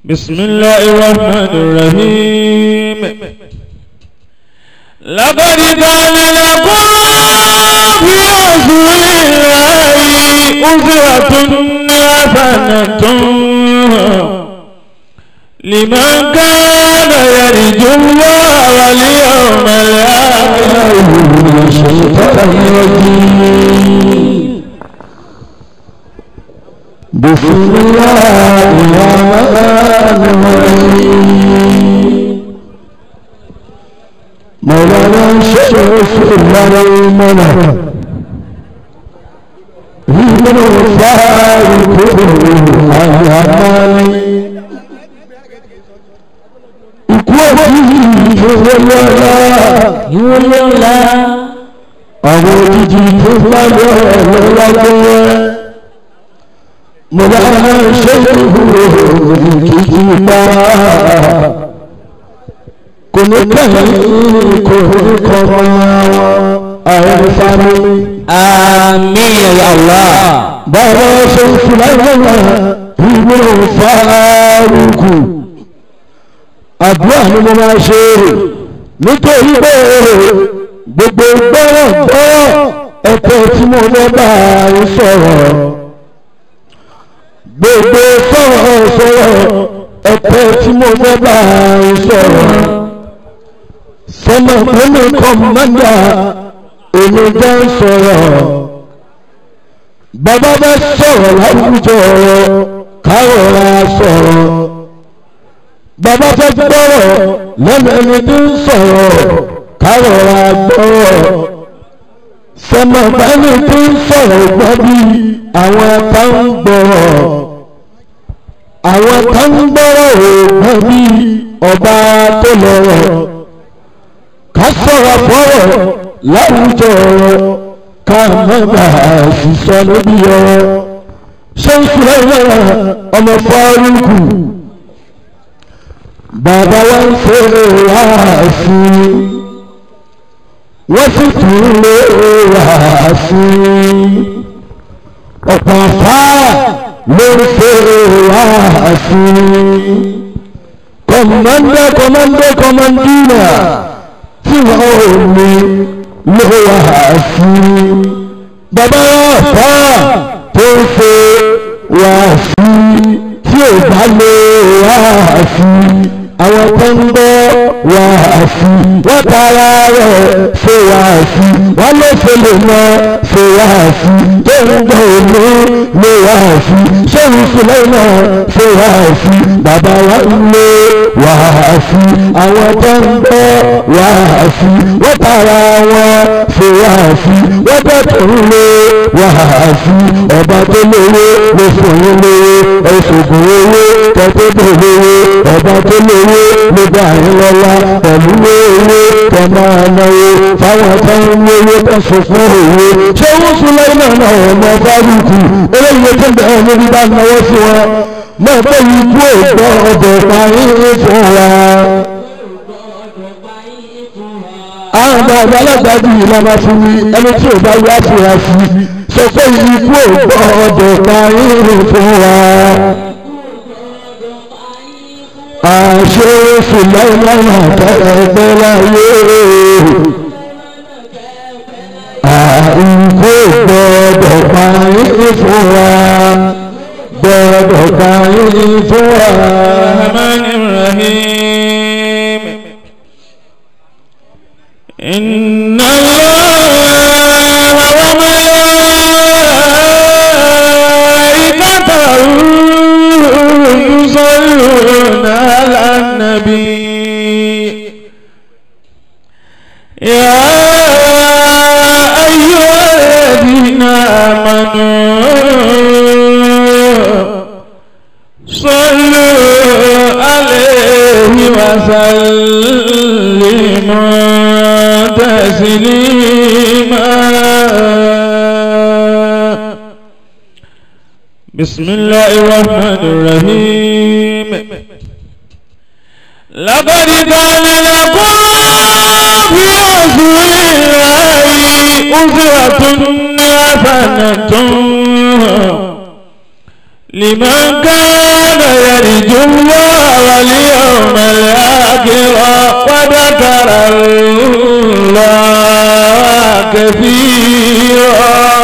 بسم الله الرحمن الرحيم لقد كان لكم في رسول الله أسوة حسنة لمن كان يرجو الله واليوم الآخر الشيطان الرجيم بسم الله الرحمن الرحيم مولانا الشيخ سليمان من الفارق الأمان ikú òjijì ìwọlé ọlá ìwọlé ọ̀la àwọn òjijì tó lábẹ́ ọlọ́lágbẹ́ mo bá ṣe ìwúrò òkìkí pa kò ní kẹ́yìn kò ní kọ́ wọn àwọn fámìlì. àmín ya Allah báwo ṣe ń fi láyé wọn ìwúrò fárúkù àdúrà ni mo máa ṣe nítorí pé gbogbo gbọ́rọ̀ gbọ́rọ̀ ẹ̀tọ́ tí mo fẹ́ bá ń sọ̀rọ̀ gbogbo sọ̀rọ̀ sọ̀rọ̀ ẹ̀tọ́ tí mo fẹ́ bá ń sọ̀rọ̀ sọmọ pẹ̀lú kọ́mọ́ndà èmi jẹ́ ń sọ̀rọ̀ bàbá bá sọ̀rọ̀ láwùjọ kárọ̀ra sọ̀rọ̀ bàbá fẹ́ gbọ́rọ̀ lẹ́nu ẹni tí ń sọ̀rọ̀ kárọ̀ra gbọ́rọ̀ sọmọgbẹ́ni tí ń sọ̀rọ̀ gbọ́ bí àwọn tá ń gbọ́rọ̀ àwọn tá ń gbọ́rọ̀ ò gbọ́ bí ọba tó lọ́rọ̀ ká sọ̀rọ̀ fọ́rọ̀ láwùjọ ká mẹ́gbà sísọ níbi ọ̀rọ̀ ṣé ń sùn lẹ́yìn ọmọ fárúkù bàbá wa ń ṣe wáàsí wọ́n sì tún lé wáàsí ọ̀pọ̀ afárá ló ń ṣe wáàsí kọ̀mọ́ndé kọ̀mọ́ndé kọ̀mọ́ndínà tí wọ́n ò ní lé wáàsí bàbá wa afárá tó ń ṣe wáàsí tí ò bá lé wáàsí àwọn tó ń gbọ́ wáàsí wọ́n tara rẹ̀ ṣe wáàsí wọ́n ló ṣe lè mọ ṣe wáàsí tó ń gbọ́ òní lè wáàsí ṣéun sílẹ̀ náà ṣe wáàsí bàbá wa ń lé wáàsí àwọn tó ń gbọ́ wáàsí wọ́n tara wọn ṣe wáàsí wọ́n bẹ̀ tó ń lé wáàsí ọba tó lówó ló fún yín lówó ẹ̀ṣọ̀gùn owó tẹ́tẹ́ bèrè owó ọba tó lówó ló dá yín lọ́lá pẹ̀lú owó tẹ máa náwó fáwọn tó ń wówó tó sọ fún òwò ṣé wọ́n sún lẹ́yìn náà náà ọmọ fárúkù eléyìí tó ń bẹ̀rẹ̀ níbi bá náwó sí wọn náà pé ikú ògbọ́ ọbẹ̀ parí fún wa. àwọn ọmọ àgbàlagbà bí ìlànà fún mi ẹni tí ò bá yá fúra sí sọ pé ikú ògbọ́ ọbẹ̀ parí fún wa àṣẹ fìlànà tẹ́lẹ̀ láyé àìkú gbọ́dọ̀ parí fún wa gbọ́dọ̀ parí fún wa. الرحمن الرحيم إن الله وملائكته يصلون على النبي يا أيها الذين آمنوا صلوا عليه وسلموا تسليما بسم الله الرحمن الرحيم لقد كان لكم في رسول الله أسوة حسنة لمن كان يرجو الله واليوم الآخر وذكر الله كثيرا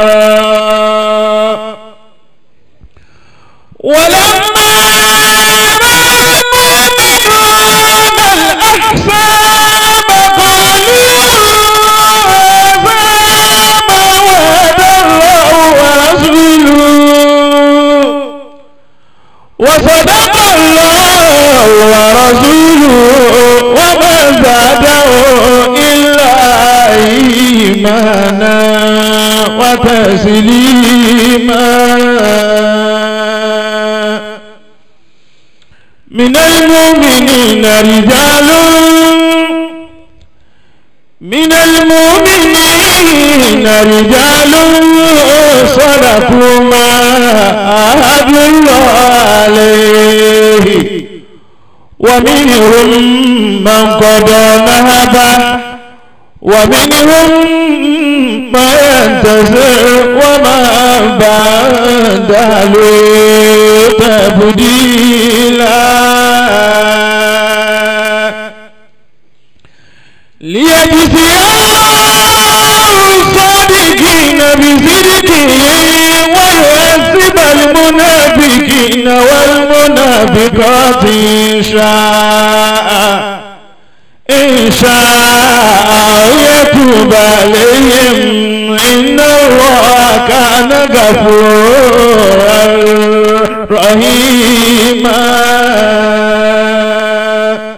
ولما رأى المؤمنون الأحزاب قالوا هذا ما وعد الله ورسوله وصدق الله ورسوله وما زاده إلا إيمانا وتسليما من المؤمنين رجال من المؤمنين رجال صدقوا ما عاهدوا الله عليه ومنهم من قضى نهبه ومنهم ما ينتصر وما بدلوا تبديلا ليجزي الله الصادقين بصدقهم ويعذب المنافقين والمنافقات إن شاء إن شاء يتوب عليهم إن الله كان غفورا رحيما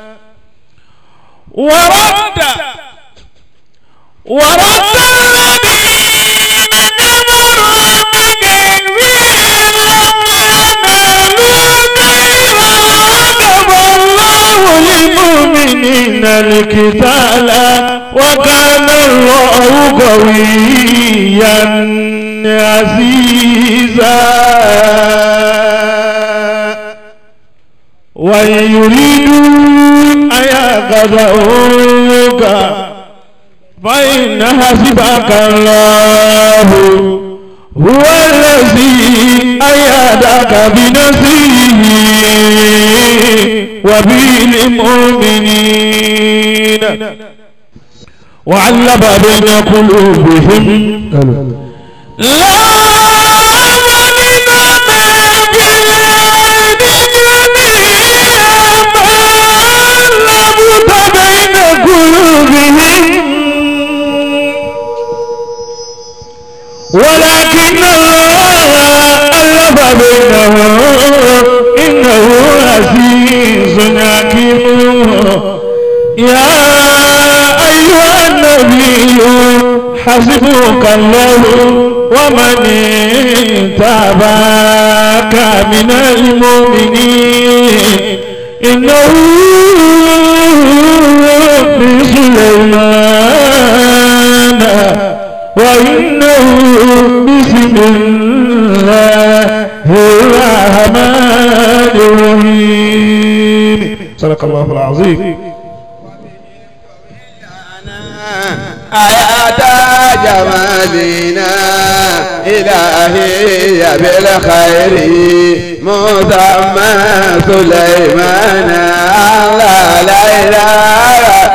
ورد ورد الذين كفروا بكذبهم لما نالوا خيرا وكفى الله للمؤمنين القتال وكان الله قويا عزيزا وإن يريدوا أن يخدعوك فإن حسبك الله هو الذي أيدك بنصره وبالمؤمنين وعلم بين قلوبهم لا ظلم ما في الأرض جميعا فألفت بين قلوبهم ولكن الله ألف بينهم إنه عزيز حكيم يا أيها النبي حسبك الله ومن تابعك من المؤمنين إنه من سليمان وإنه بسم الله الرحمن الرحيم صدق الله العظيم آيات جمالنا إلهي بالخير مسمى سليمان الله لا إله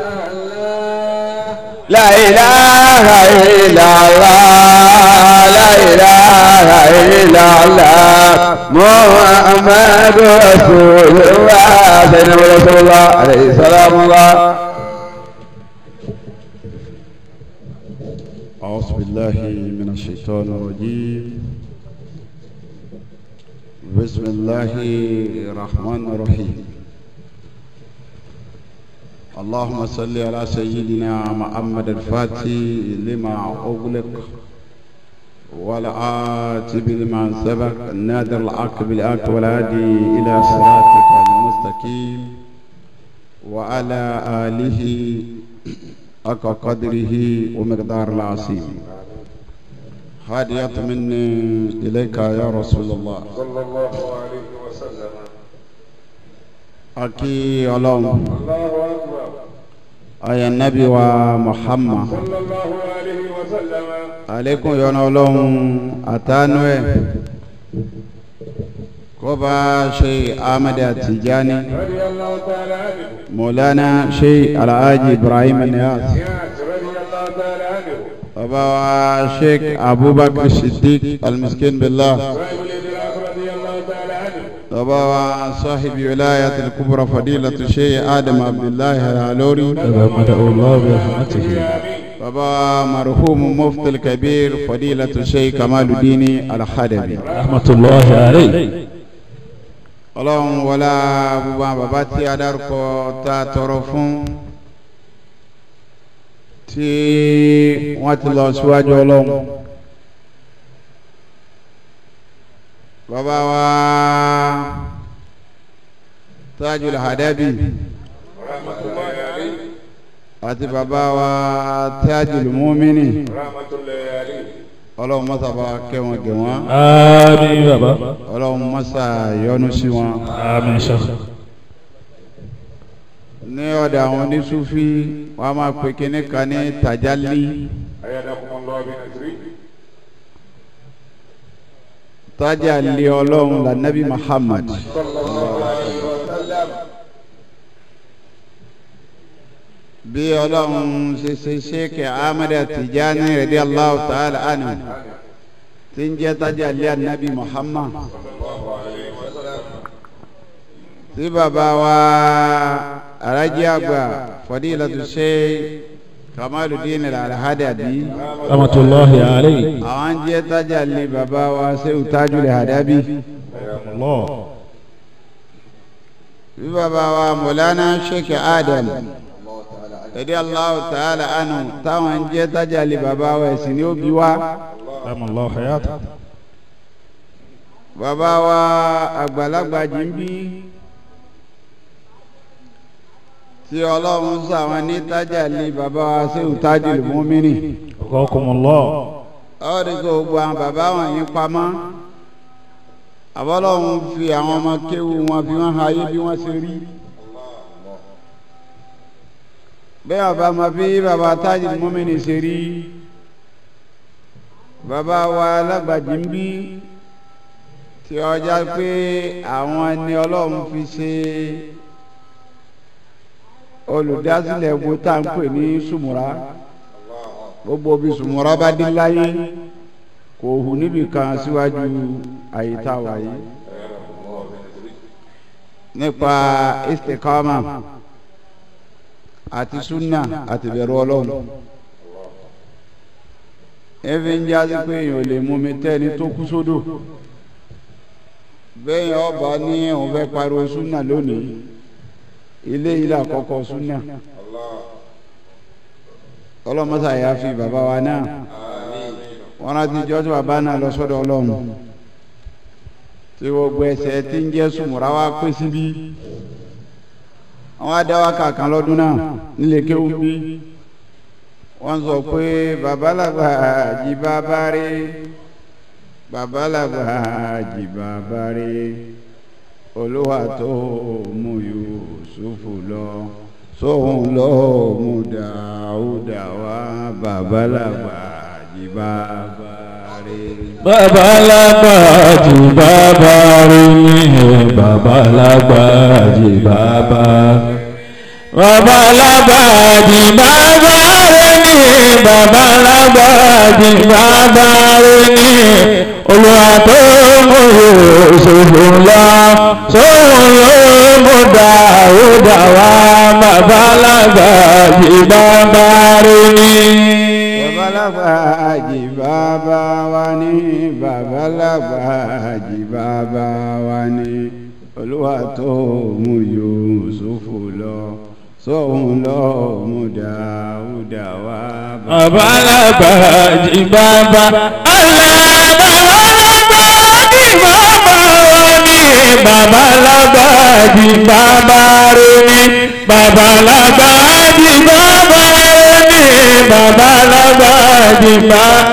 لا إله إلا الله لا إله إلا الله محمد رسول الله سيدنا رسول الله عليه السلام الله أعوذ بالله من الشيطان الرجيم بسم الله الرحمن الرحيم اللهم صل على سيدنا محمد الفاتح لما أغلق والعاتب لما سبق النادر العاق بالآك والهادي إلى صراطك المستقيم وعلى آله حق قدره ومقدار العظيم هادية مني إليك يا رسول الله صلى الله عليه وسلم أكي اللهم الله أكبر أي النبي ومحمد صلى الله عليه وسلم عليكم يا اللهم أتانوي كوبا شيخ أحمد التجاني رضي الله تعالى عنه مولانا شيخ الحاج إبراهيم النياس نياس رضي الله تعالى عنه وبا شيخ أبو بكر الصديق المسكين بالله صاحب الإدراك رضي الله تعالى عنه وبا صاحب ولاية الكبرى فضيلة الشيخ آدم عبد الله العلوري تغمده الله برحمته آمين وبا مرحوم مفتي الكبير فضيلة الشيخ كمال الدين الحدبي رحمة الله عليه ọlọ́run wọlá gbogbo àwọn bàbá tí a dárúkọ tá a tọrọ fún tí wọ́n ti lọ síwájú ọlọ́run bàbá wa Tajul Hadabi رحمة الله عليه àti bàbá wa Tajul Mumini رحمة الله عليه ọlọ́run mọ́sá bá kẹ́ wọn gẹ̀ wọ́n آمين بابا ọlọ́run mọ́sá yọ́nú sí wọn. آمين شيخ ní ọ̀dọ̀ àwọn onísúfí wọ́n á máa pe kinní kan ní tàjálí أيدكم الله بنصره tájàlí ọlọ́run lànàbí Muhammad صلى الله عليه وسلم bí ọlọ́run ṣe ṣe ṣéèkì Ahmad Tijani radiyallahu ta'ala anhu tí ń jẹ́ tájàlí ànàbí Muhammad tí bàbá wa arájí àgbà fadilatu Sheikh Kamaluddin al-Hadabi رحمة الله عليه àwọn jẹ́ tájàlí bàbá wa Sheikh Tajul Hadabi. الله bí bàbá wa mọ̀lánà sheikh adam ẹ̀dí allahu ta'ala anu táwọn ń jẹ́ tájàlì bàbá wa ẹ̀sìn ní òbí wa رحم الله حياته bàbá wa àgbàlagbà jìnbí tí ọlọ́run sọ àwọn ní tájàlì bàbá wa sẹ́wù tájìlì mọ́mìnì أقاكم الله ọ̀rẹ́ kò gbogbo àwọn bàbá wọn yín pamọ́ àbọ́lọ́run fi àwọn ọmọ kéwu wọn fi wọn ayé bí wọ́n ṣe rí bẹ́ẹ̀ bàbá ma fi bàbá tájìlì mọ́mìnì ṣe rí bàbá wa alágbàjì ń bí tí ọjà pé àwọn ẹni ọlọ́run fi ṣe olùdásílẹ̀ wo tá à ń pè ní sùmùrà gbogbo bí sùmùrà bá dé láyé kò hù níbì kan síwájú àyíká wáyé nípa istikama àti sunna àti bẹ̀rù ọlọ́run efi ń jáde pé èèyàn ò lè mú mi tẹ́ni tó kú sódò bẹ́ẹ̀ ọba ní òun fẹ́ pariwo sunna lónìí ilé ilé àkọ́kọ́ sunna ọlọ́mọsá yà fi bàbá wa náà wọn rántí jọ́ tí bàbá náà lọ sọ́dọ̀ ọlọ́run tí gbogbo ẹsẹ̀ tí ń jẹ́ sùmùrà wa pé síbí àwọn adáwà kàkan lọ́dún náà nílé kéwú bí wọ́n sọ pé babalàgbà jí bàbá rí babalàgbà jí bàbá rí olúwa tó mú Yusufu lọ sóhun lọ mú Dáúdà wá babalàgbà jí bàbá rí. babalagba jí bàbá rí ní babalagba jí bàbá babalagba jí bàbá rí ní babalagba jí bàbá rí ní olùwà tó mú Yúsúfù lọ sóhun ló mú Dáúdà wá babalagba jí bàbá rí ní. babalagba jí bàbá wa ní babalagba jí bàbá wa ní olúwa tó mú Yúsúfù lọ sóhun lọ mú Dáúdà wá. babalagba jí bàbá Allah babalagba jí bàbá wa ní babalagba jí bàbá rẹ ní babalagba jí bàbá rẹ ní babalagba jí bàbá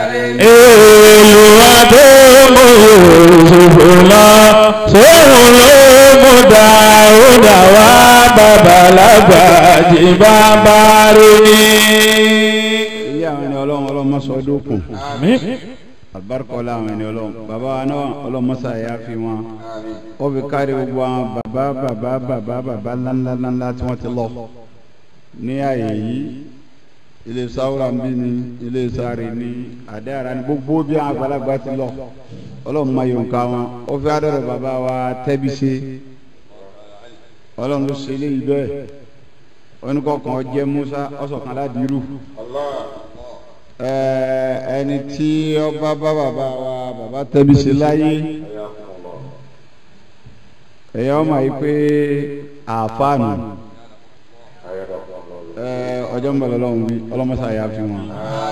Olúwa tó mú Yúsúfù lọ sóhun ló mú Dáúdà wá babalagba jí bàbá rẹ ní. ilé àwọn ẹni ọlọ́run ọlọ́run má sọ dókun Àmín. alibarika ọlá àwọn ẹni ọlọ́run bàbá wa náà ọlọ́mọsá yà fi wọn ó fi kárí gbogbo àwọn bàbá bàbá bàbá bàbá ńláńlá ńláńlá tí wọ́n ti lọ ní àyè yìí ilé sáwúrà ń bí ni ilé sáré ni àdáyàrá ni gbogbo bí àwọn àgbàlagbà ti lọ ọlọ́run máa yọ̀ǹkà wọn ó fi adọ́rọ̀ bàbá wa tẹ́bi ṣe ọlọ́run ló ṣe eléyìí bẹ́ẹ̀ oníkọ̀ọ̀kan jẹ́ musa ọ̀sọ̀kan ládìírú ẹni tí ọba bá bàbá wa bàbá tẹ́bi ṣe láyé ẹ̀yà ọmọ yìí pé àfáànù ọjọ́ ń bọ̀ lọ́wọ́ wí ọlọ́mọṣà yà fi wọn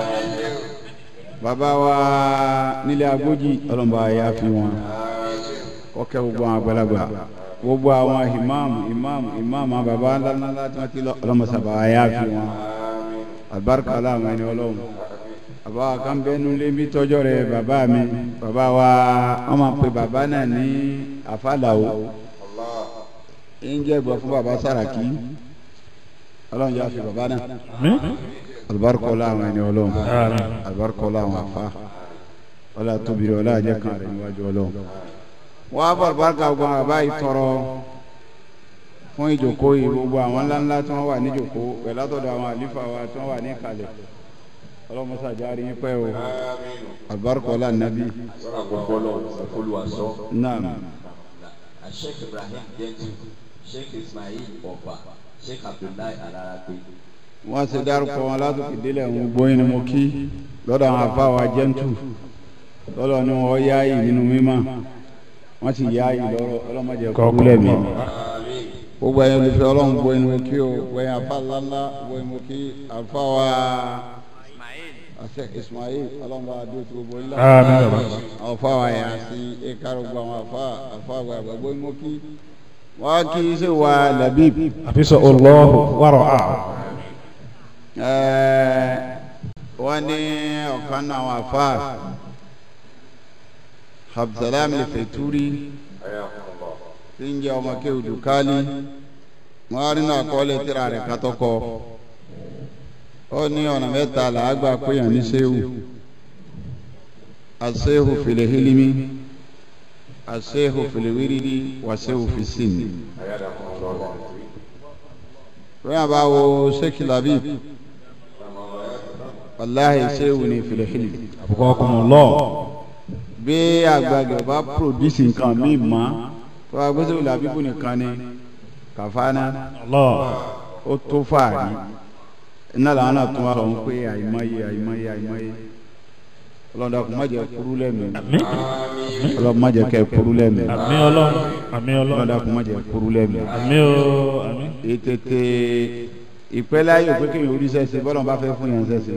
bàbá wa nílé agójì ọlọ́mọba yà fi wọn kọ́kẹ́ gbogbo àwọn àgbàlagbà gbogbo àwọn ìmáàmù ìmáàmù ìmáàmù àwọn bàbá ńláńlá tí wọ́n ti lọ ọlọ́mọṣà bàbá yà fi wọn àlùbáríkà aláwọn ẹni ọlọ́run bàbá wa kan bẹ́ẹ̀ nulẹ̀ bí tọ́jọ́ rẹ̀ bàbá mi bàbá wa wọ́n máa pe bàbá náà ní àfàlàwò ń jẹ́ gbọ́ fún bàbá Sàràkí ọlọ́run yà fi bàbá náà alibarika ọlá àwọn ẹni ọlọ́run alibarika ọlá àwọn afa ọlá tóbi rẹ ọlá àjẹ kan rẹ níwájú ọlọ́run wọ́n á bọ̀ alibarika gbọ́ àwọn bàbá yìí tọrọ fún ìjòkó yìí gbogbo àwọn ńláńlá tí wọ́n wà ní ìjòkó pẹ̀lú àtọ̀dọ̀ àwọn àlífà wa tí wọ́n wà ní ìkàlẹ̀ ọlọ́run sàjárí yín pẹ́ o alibarika ọlá nàbí. naam. Sheikh Ibrahim Gentu Sheikh Ismail Ọba Sheikh Abdullahi Alarape. wọ́n ṣe dárúkọ wọn látòkè délẹ̀ ń gbóyin ni mo kí lọ́dọ̀ àwọn afáwa jẹ́ntù lọ́dọ̀ ni wọ́n yá yìí nínú mímọ́ wọ́n sì yá yìí lọ́rọ̀ ọlọ́mọdé kúlẹ̀ mi. gbogbo ẹ̀yin olùfẹ́ ọlọ́run gbóyin ni mo kí o gbóyin afá ńláńlá gbóyin mo kí afáwa Sheikh Ismail ọlọ́run bá dúró tí gbogbo ńlá àwọn afáwa yà sí ẹ̀ka gbogbo àwọn afá afá àgbàgbà gbóyin mo kí wọ́n kí í ṣe wà labib. àfisọ olùlọ́hù wàrọ̀ a. wọ́n ní ọ̀kan náà wà fà Abdulsalam Al-Faituri tí ń jẹ́ ọmọ kéwù dùkálí wọ́n rí náà kọ́lé tíra rẹ̀ kátọ́kọ́ ó ní ọ̀nà mẹ́ta làágbà péyàn ní sẹ́wù asẹ́hù fil hilmi asẹ́hù fil wiridi wàsẹ́hù fi sinmi. bẹ́ẹ̀ bá wo sẹ́kì labib wàláhì sẹ́hù ní fil hilmi. àbùkọ́ ọkùnrin lọ. bí àgbàgbà bá pòdùsì nǹkan míì mọ́ tó a gbé sẹ́hù labibu nìkan ni kàfánà lọ. ó tó fàárí iná làwọn náà tún wá sọ pé àìmọye àìmọye àìmọye ọlọ́dà kò má jẹ́ kúrú lẹ́mìí àmín ọlọ́dà má jẹ́ kẹ́ kúrú lẹ́mìí àmín ọlọ́run àmín ọlọ́run ọlọ́dà kò má jẹ́ kúrú lẹ́mìí. àmín o àmín. ètètè ìpẹ́lẹ́ ayé òpé kéèyàn orí sẹ́sẹ́ bọ́lá bá fẹ́ fún yẹn sẹ́sẹ́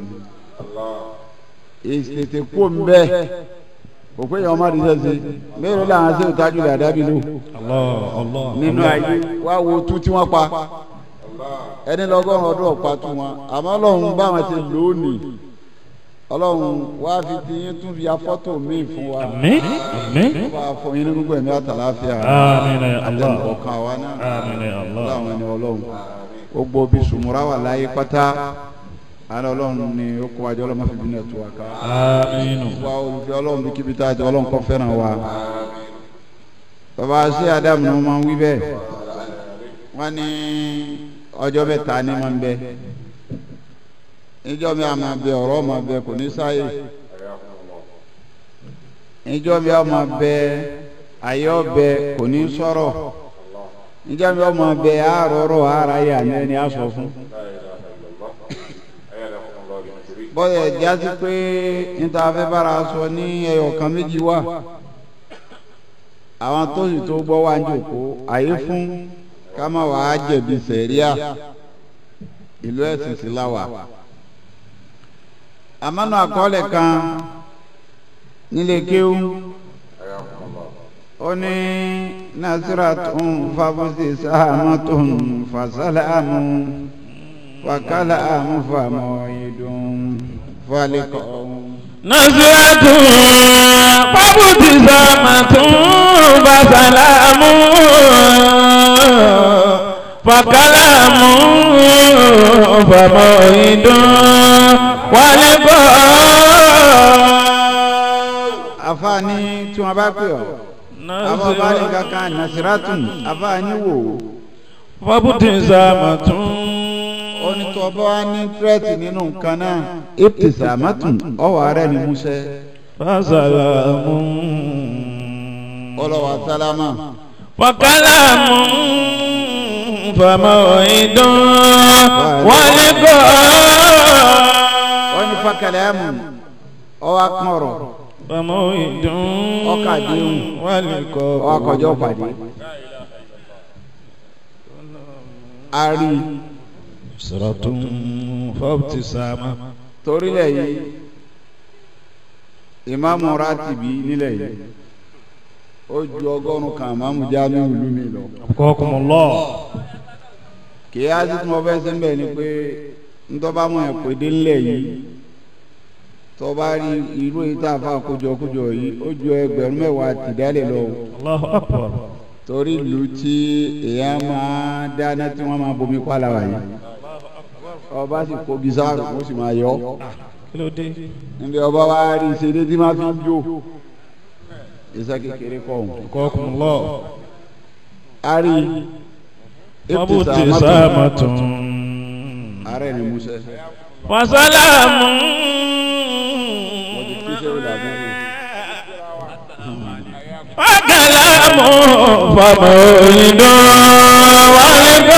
ètètè kó ń bẹ́ òpé yẹn ọmọdé sẹ́sẹ́ mẹ́rin làwọn sẹ́wọ́n tájú rẹ̀ àdábì lò Allah Allah. nínú ayé wá wo tú tí wọ́n pa ẹni lọ́gọ́rùn ọdún ọ̀pá tú wọn àmọ́ ọlọ́run bá wọn ṣe lónìí ọlọ́run wá fi ti yín tún fi afọ́tò míì fún wa àmín àmín. wá fún yín ní gbogbo ẹ̀mí àtàláfíà àmín ya Allah. ọ̀kan wa náà àmín ya Allah. láwọn ẹni ọlọ́run gbogbo bí sùmùrà wà láyé pátá àná ọlọ́run ni ó kó wájú ọlọ́run má fi bínú ẹ̀tọ́ wa ká àmín. wa olùfẹ́ ọlọ́run bí kíbi tá a jẹ ọlọ́run kọ́ fẹ́ràn wa bàbá sí Ádámù ni wọ́n máa ń wí bẹ́ẹ̀ wọ́n ní ọjọ́ mẹ́ta ní máa ń bẹ ìjọ mi àmà bẹ ọ̀rọ̀ máa bẹ kò ní sáyè ìjọ mi àmà bẹ ayé ọbẹ kò ní sọ̀rọ̀ ìjọ mi àmà bẹ àárọ̀rọ̀ ara yà ní ẹni àsọ fún bọ́dẹ̀ jásí pé níta fẹ́ bára sọ ní ẹyọ kan méjì wà àwọn tó sì tó gbọ́ wá ń jòkó àyè fún ká má wàá jẹ̀bi sẹ̀ríà ìlú ẹ̀sìn sí láwà. àmọ́nà àkọọ́lẹ̀ kan nílé kéwú ó ní nasiratun fabusi sahamatun fasalamu wakalamu famoyidun falikọ. nasiratun fabusi sahamatun fasalamu fakalamu famoyidun walikọ. àfáà ní tí wọ́n bá pè ọ́ àwọn bá ní kankan nasiratun àfáà ní wò ó Fọ́bùtì sàmàtún. ó ní tó bá wá ní tírẹ́tì nínú nǹkan náà ibtisamatun ọwọ́ ààrẹ ni musẹ́ Fásàlámù. ọlọ́wà sálámà Wàkàlámù. Fàmọ́ ìdán. Wọ́n ní kọ́. ó ní fakalamu ọwọ́ akọ̀rọ̀ Fàmọ́ ìdán. Ọkà àdéhùn. Wọ́n ní kọ́. ọwọ́ akọ̀jọ́ pàdé a rí i Sọ̀rọ̀tún fọ́bùtì sàmà. torílẹ̀ yìí ìmáàmù rátìbí nílẹ̀ yìí ó ju ọgọ́rùn-ún kan ìmáàmù jámíù ìlú mi lọ. Kọ́kùnmọ́lọ́. kì í ásí tí mo fẹ́ sí mbẹ́ ni pé ntọ́ba mọ̀ ẹ̀ pé dé ńlẹ̀ yìí tọ́ba rí irú èyí tá a fà kójọkójọ yìí ó ju ẹgbẹ̀rún mẹ́wàá tìdálẹ̀ lọ Allahu akbar. torí ìlú tí èèyàn máa dáná tí wọ́n máa bomi pàlà wà yìí ọba sì kó bisáàrù ó sì máa yọ Kí ló dé? níbi ọba wa rí ìṣeré tí máa fi ń jó iṣẹ́ kékeré kọ́ ọ̀hún. Kọ́kùnmọ́lọ́. a rí Fọ́bùtì sàmàtún. ààrẹ ni musa Wàsálàmù. wọ́n ti kí sẹ́wọ́n dàbí rẹ̀. Wàkàlámù. Fàmọ́ ìdán. Wọ́n ní kọ́.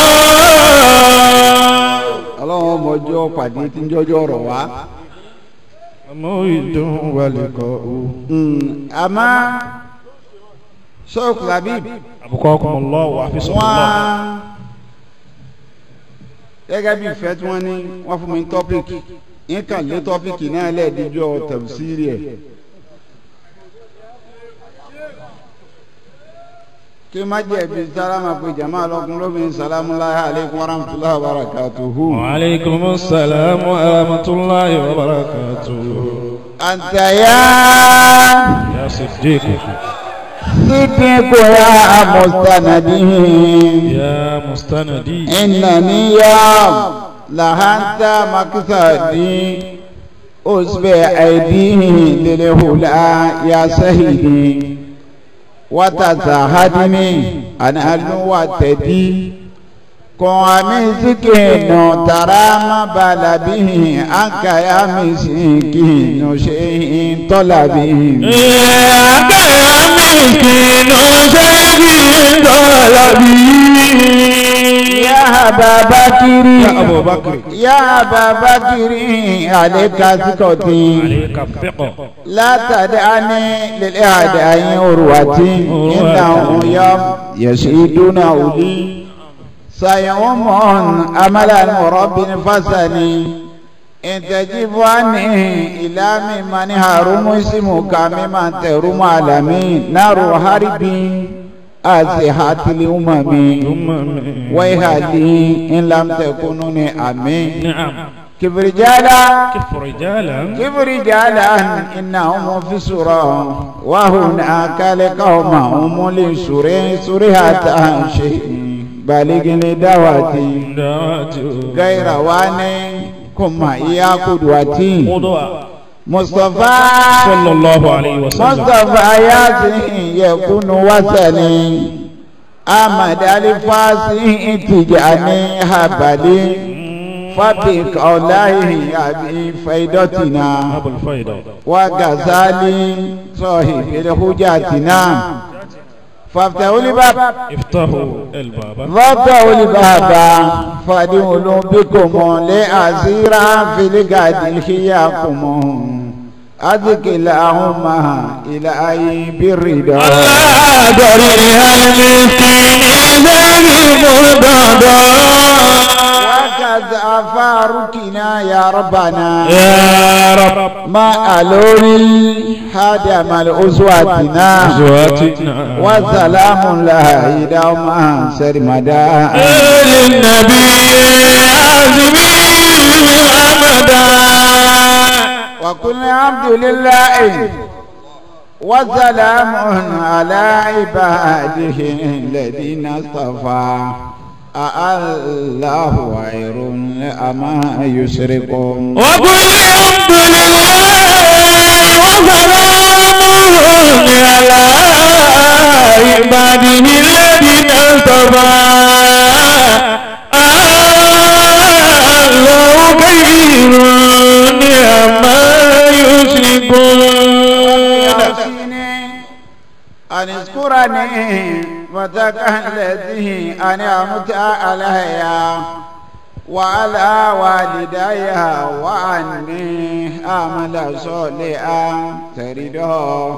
ọlọ́run ọmọ ọjọ́ pàdé tí ń jọjọ́ ọ̀rọ̀ wá. Fàmọ́ ìdán. Wọ́n ní kọ́. àmọ́ sọ́ọ̀kù labib Kọ́kùnmọ́lọ́ wà fi sọ̀rọ̀ lọ. wọ́n gẹ́gẹ́ bí ìfẹ́ tí wọ́n ní wọ́n fún mi ní tọ́pìkì nǹkan lé tọ́pìkì náà lẹ́ẹ̀díjọ́ tẹ̀síìrì ẹ̀. kí má jẹ̀bi sálámà pé jama lọ́kùn lóbìnrin sálámù láyé aleykum wa rahmatulahi wa barakatuhu. وعليكم السلام ورحمة الله وبركاته àǹtẹ̀yà يا صديق sídìkù ya mustanadi. يا مستندي إنني يا لهنت مقصدي أسبع أيديه للهلا يا سيدي وتزهدني أنا الوتدي قوامي سكين ترى ما بال به أنك يا مسكين شيء طلبي يا مسكين شيء طلبي يا أبا بكر يا أبو بكر يا أبا بكر عليك سكوتي عليك الثقة لا تدعني للإعداء عروتي إنه يوم يشهدون أولي سيوم أمل المرب فسني إن تجب عني إلى ممن هرم اسمك ممن ترم عالمي نار حربي أزهات الأمم ويهدي إن لم تكونوا أمين نعم كيف رجالا كف رجالا كيف رجالا إنهم في سورة وهناك لقومهم لسورة سورة شيء بالغ لدواتي دعوته غير واني كما إيا قدوتي وضوء مصطفى صلى الله عليه وسلم مصطفى ياسين يكون وسني أحمد الفاسي تجاني هبلي فبك أولاه أبي فيدتنا أبو الفيضة وغزالي صاحب الحجاتنا فافتحوا الباب افتحوا الباب فافتحوا الباب فادخلوا بكم لأسيرا في الغد الخياكم أذكي اللهم إلهي بالرضا الله دريها المسكين ذنب وكذا فاركنا يا ربنا يا رب ما ألوري هدم الأسواتنا أزواتنا وسلام الله دوما سرمدا للنبي عازمين أبدا وكل عبد لله وسلام على عباده الذين اصطفى الله خير أما يشركون وكل الحمد لله وسلام أن اذكرني وتكهلته أن أمت عليها وعلى والدي وعني أعمل صالحا ترده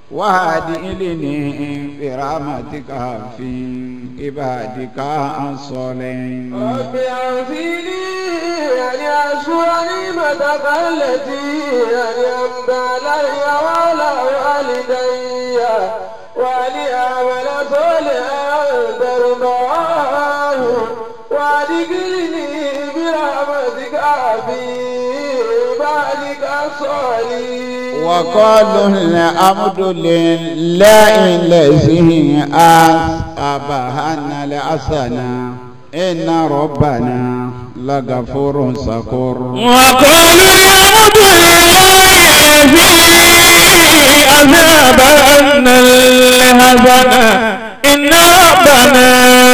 وهدئني برحمتك في عبادك الصالحين رب أعزني أن أشكر نعمتك التي أنعمت علي وعلى والدي وأن أعمل صالحا ترضاه وأدخلني برحمتك في عبادك الصالحين وقالوا الحمد لله الذي أصابنا الحسنة إن ربنا لغفور شكور وقالوا الحمد لله الذي أذهب عنا الحزن إن ربنا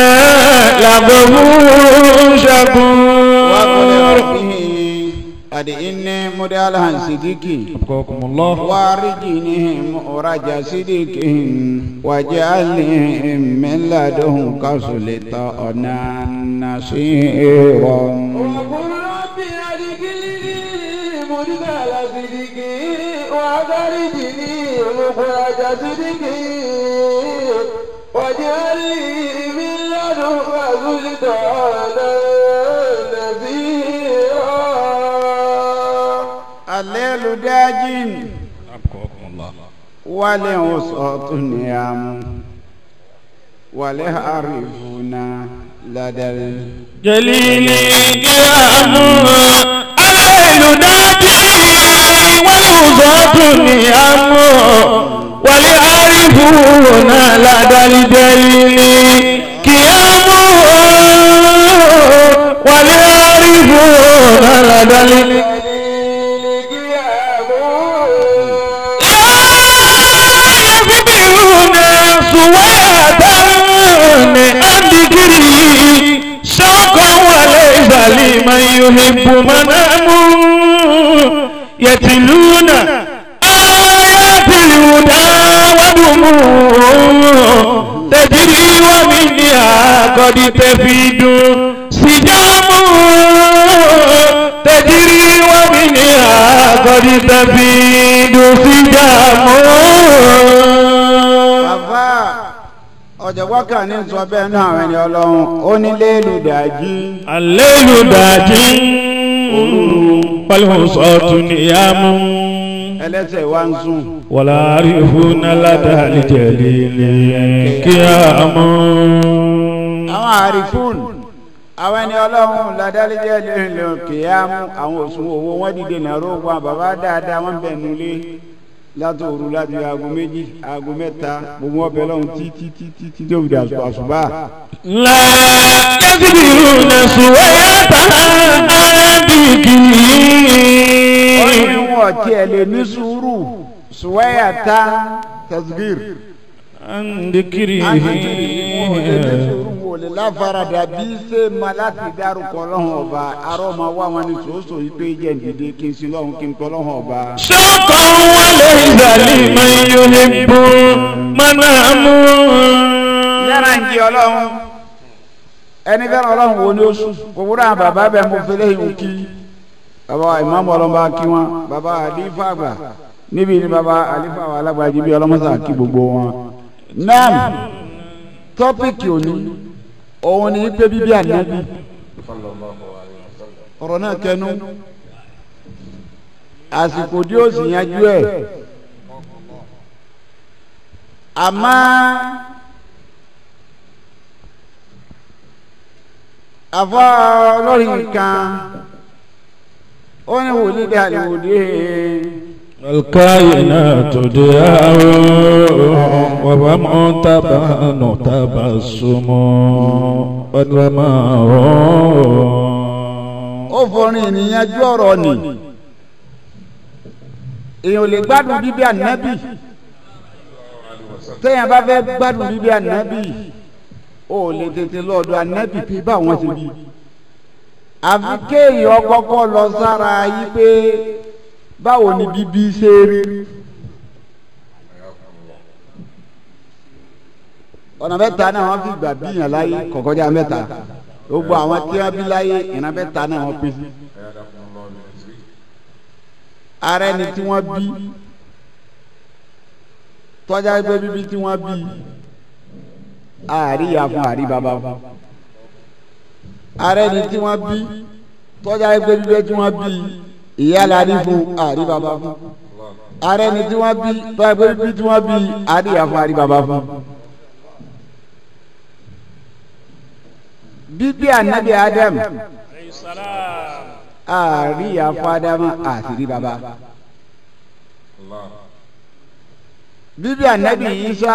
لغفور شكور وقل ربه أدئني مدالها صديقي أبقاكم الله وارجني مؤرج صديق واجعلني من لدنك سلطانا نصيرا وقل رب أدخلني مدخل صدق وأخرجني مخرج صدق واجعل لي من لدنك سلطانا نصيرا الليل داج أبقاكم الله والوسط نيام ولعرفنا لدى ال- جليل قيام الليل نادي والوسط نيام ولعارفون لدى الجليل قيام ولعارفون لدى الجليل يصبرون سوادا عن ذكري شوقا وليس لمن يحب منام يتلون آيات الهدى ودموع تجري ومنها قد تفيد سجام تجري ومنها قد تفيد سجام bàbá ọ̀jọ̀gbọ́n kan ní sọ bẹ́ẹ̀ náà àwọn ẹni ọlọ́run ó ní léèlú dàjí الليل داجي والوسط نيام ẹlẹ́sẹ̀ wá ń sùn ولا عارفون لدى الجليل قيام àwọn àrífún àwọn ẹni ọlọ́run ládàlẹ́jẹ́ lè kìyàmú àwọn òsùn owó wọn dìde nàró wọn bàbá dáadáa wọn bẹ̀ nulẹ̀ látòru láti aago méjì aago mẹ́ta gbogbo ọbẹ̀ lọ́hùn títí títí tí tó fi dà àṣùbà. لا يصبرون سوية wọ́n ní بذكري wọn tiẹ̀ lè ní sùúrù sùwẹ́yà tá tasgir. عن ذكري wọn ò lè ní sùúrù wọn ò lè láfaradà bí ṣe máa láti dárúkọ lọ́hùn ọba arọ́ máa wá wọn ní sòósò yìí pé jẹ́ ǹdídé kí n sin lọ́hùn kí n tọ́ lọ́hùn ọba. شوقا وليس لمن يحب منام yàrá ń jí ọlọ́run ẹni fẹ́ràn ọlọ́run wo ni ó sùn òwúrọ̀ àwọn bàbá bẹ́ẹ̀ mo fi léyìn kí bàbá wa ìmáàmù ọlọ́mọba kí wọn bàbá àlífà àgbà níbi ni bàbá àlífà wa alágbàjì bí ọlọ́mọsà kí gbogbo wọn. náà tọ́pìkì òní òun ni pé bíbí ànábì ọ̀rọ̀ náà kẹnu àsìkò tí ó sì yanjú ẹ̀ àmọ́. àfọ olórin kan ó ní wòlíì dé àlèwòdì الكائنات ديار وفم تبان تبسم والرماء ó forin ènìyàn ju ọ̀rọ̀ ni èèyàn ò lè gbádùn bíbí ànábì téèyàn bá fẹ́ gbádùn bíbí ànábì ó lè tètè lọ́dọ̀ ànábì pé báwọn ṣe bí àfi kéèyàn kọ́kọ́ lọ sára yí pé báwo ni bíbí ṣe rí ọ̀nà mẹ́ta náà wọ́n fi gbà bíyàn láyé kọ̀kọ́jà mẹ́ta gbogbo àwọn tí wọ́n bí láyé ìran mẹ́ta náà wọ́n pín sí. ara ẹni tí wọ́n bí tọ́jà pé bíbí tí wọ́n bí àríyá fún àrí bàbá fún. ara ẹni tí wọ́n bí tọ́jà pé bíbí tí wọ́n bí ìyá la ní fún àrí bàbá fún. ara ẹni tí wọ́n bí tọ́jà pé bíbí tí wọ́n bí àríyá fún àrí bàbá fún. bíbí ànábì adam àárí àfọ adamu àṣírí baba bíbí ànábì isa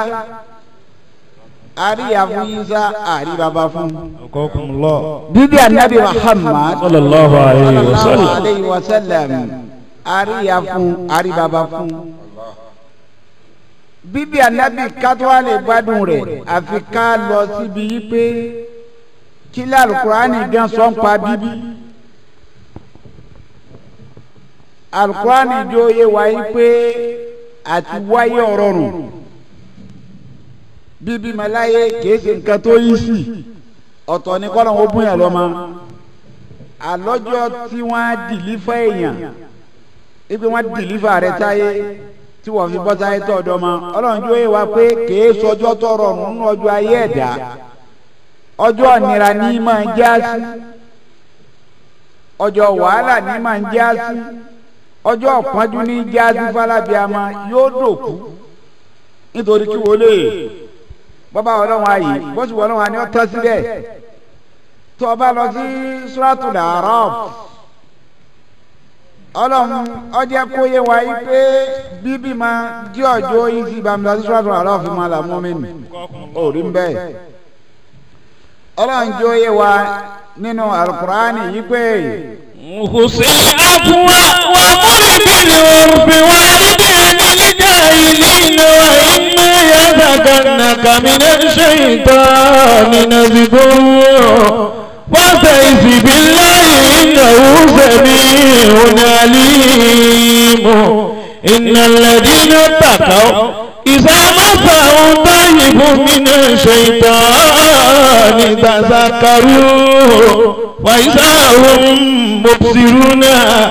àárí àfọ isa àárí baba fún Akokumullah. bíbí ànábì muhammad Sallallahu alayhi wa sallallahu sallam. alayhi wa sallam àárí àfún àárí baba fún bíbí ànábì kátó lè gbádùn rẹ̀ àfi ká lọ síbi yí pé kí lálùkùránì gan sọ ń pa bíbí alùkùránì jó yé wáyé pé àti wáyé ọ̀rọ̀ rùn bíbí maláyé kìí ṣe nǹkan tó yí sí ọ̀tọ̀ ní kọ́lọ̀ ó búyàn lọ́mọ àlọ́jọ́ tí wọ́n á dìlífà èèyàn ibi wọ́n dìlífà rẹ̀ táyé tí wọ́n fi bọ́ sáyé tọ́ ọ̀dọ́ mọ́ ọlọ́run jó yé wa pé kìí sọjọ́ tọrọ nínú ọjọ́ ayé ẹ̀dá ọjọ́ ìnira ní máa ń já sí ọjọ́ wàhálà ní máa ń já sí ọjọ́ ọ̀pọ̀njú ní já sí fálábíàmọ́ yóò dòkú nítorí kí wọlé bọ́bá ọlọ́run ayé bọ́sù ọlọ́run àní ọ̀tọ́ síbẹ̀ tó o bá lọ sí suratul Araf ọlọ́run ọjọ́ kó yé wa yí pé bíbí máa jí ọjọ́ yìí sí ibàmílá sí suratul Araf máa là mú mi nì òrí ń bẹ́ẹ̀ ọlọ́run jó yé wa nínú alukurani yìí pé خذ العفو وامر بالعرف واعرض عن الجاهلين وإما ينزغنك من الشيطان نزغ فاستعذ بالله إنه سميع عليم إن الذين اتقوا إذا مسهم طيب من الشيطان تذكروا وإذا هم مبصرون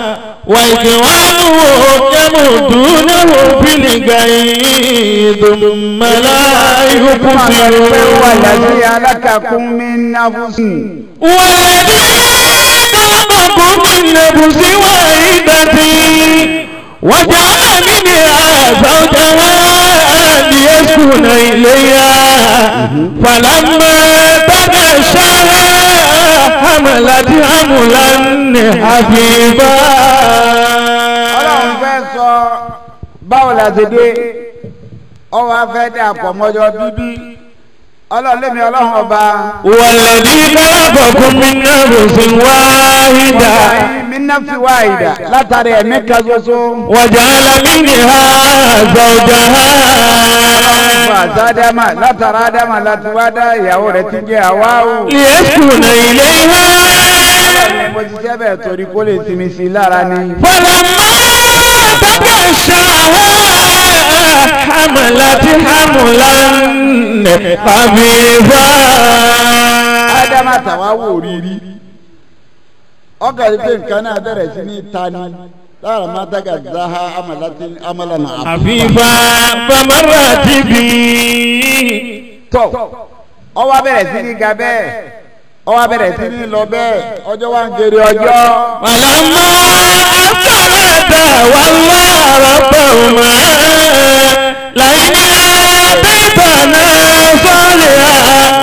وإخوانهم يمدونه في الغي ثم لا يبصرون والذي ألككم من نفس والذي خلقكم من نفس واحدة وجعل منها زوجها ليسكن إليها فلما تغشاها حملت حملا حبيبا ọlọ́run fẹ́ sọ báwo la ṣe dé ọwọ́ afẹ́ dà pọ̀ mọ́jọ́ bíbí ọlọ́run lèmi ọlọ́run ọba والذي خلقكم من نفس واحدة mi ná fi wá ìdá látàrí ẹ̀mí kan ṣoṣo وجعل منها زوجها fún àtàdámà látara ádámà láti wá dá ìyàwó rẹ̀ ti jẹ́ àwáwù. ليسكن إليها mo ti jẹ́ bẹ́ẹ̀ torí kó lè sinmi sí i lára ni. فلما تغشاها حملت حملا خفيفا ádámà tàwáwù òrírí ọkà rí pé nǹkan náà bẹ̀rẹ̀ sí ní tani lára máa dága záhá amálànà àbí. خفيفا فمرت بي tọ́ ọwọ́ bẹ̀rẹ̀ sí ní ga bẹ́ẹ̀ ọwọ́ bẹ̀rẹ̀ sí ní lọ bẹ́ẹ̀ ọjọ́ wa ń gèrè ọjọ́. ولما أثرتا والله ربهما لئن آتيتنا صالحا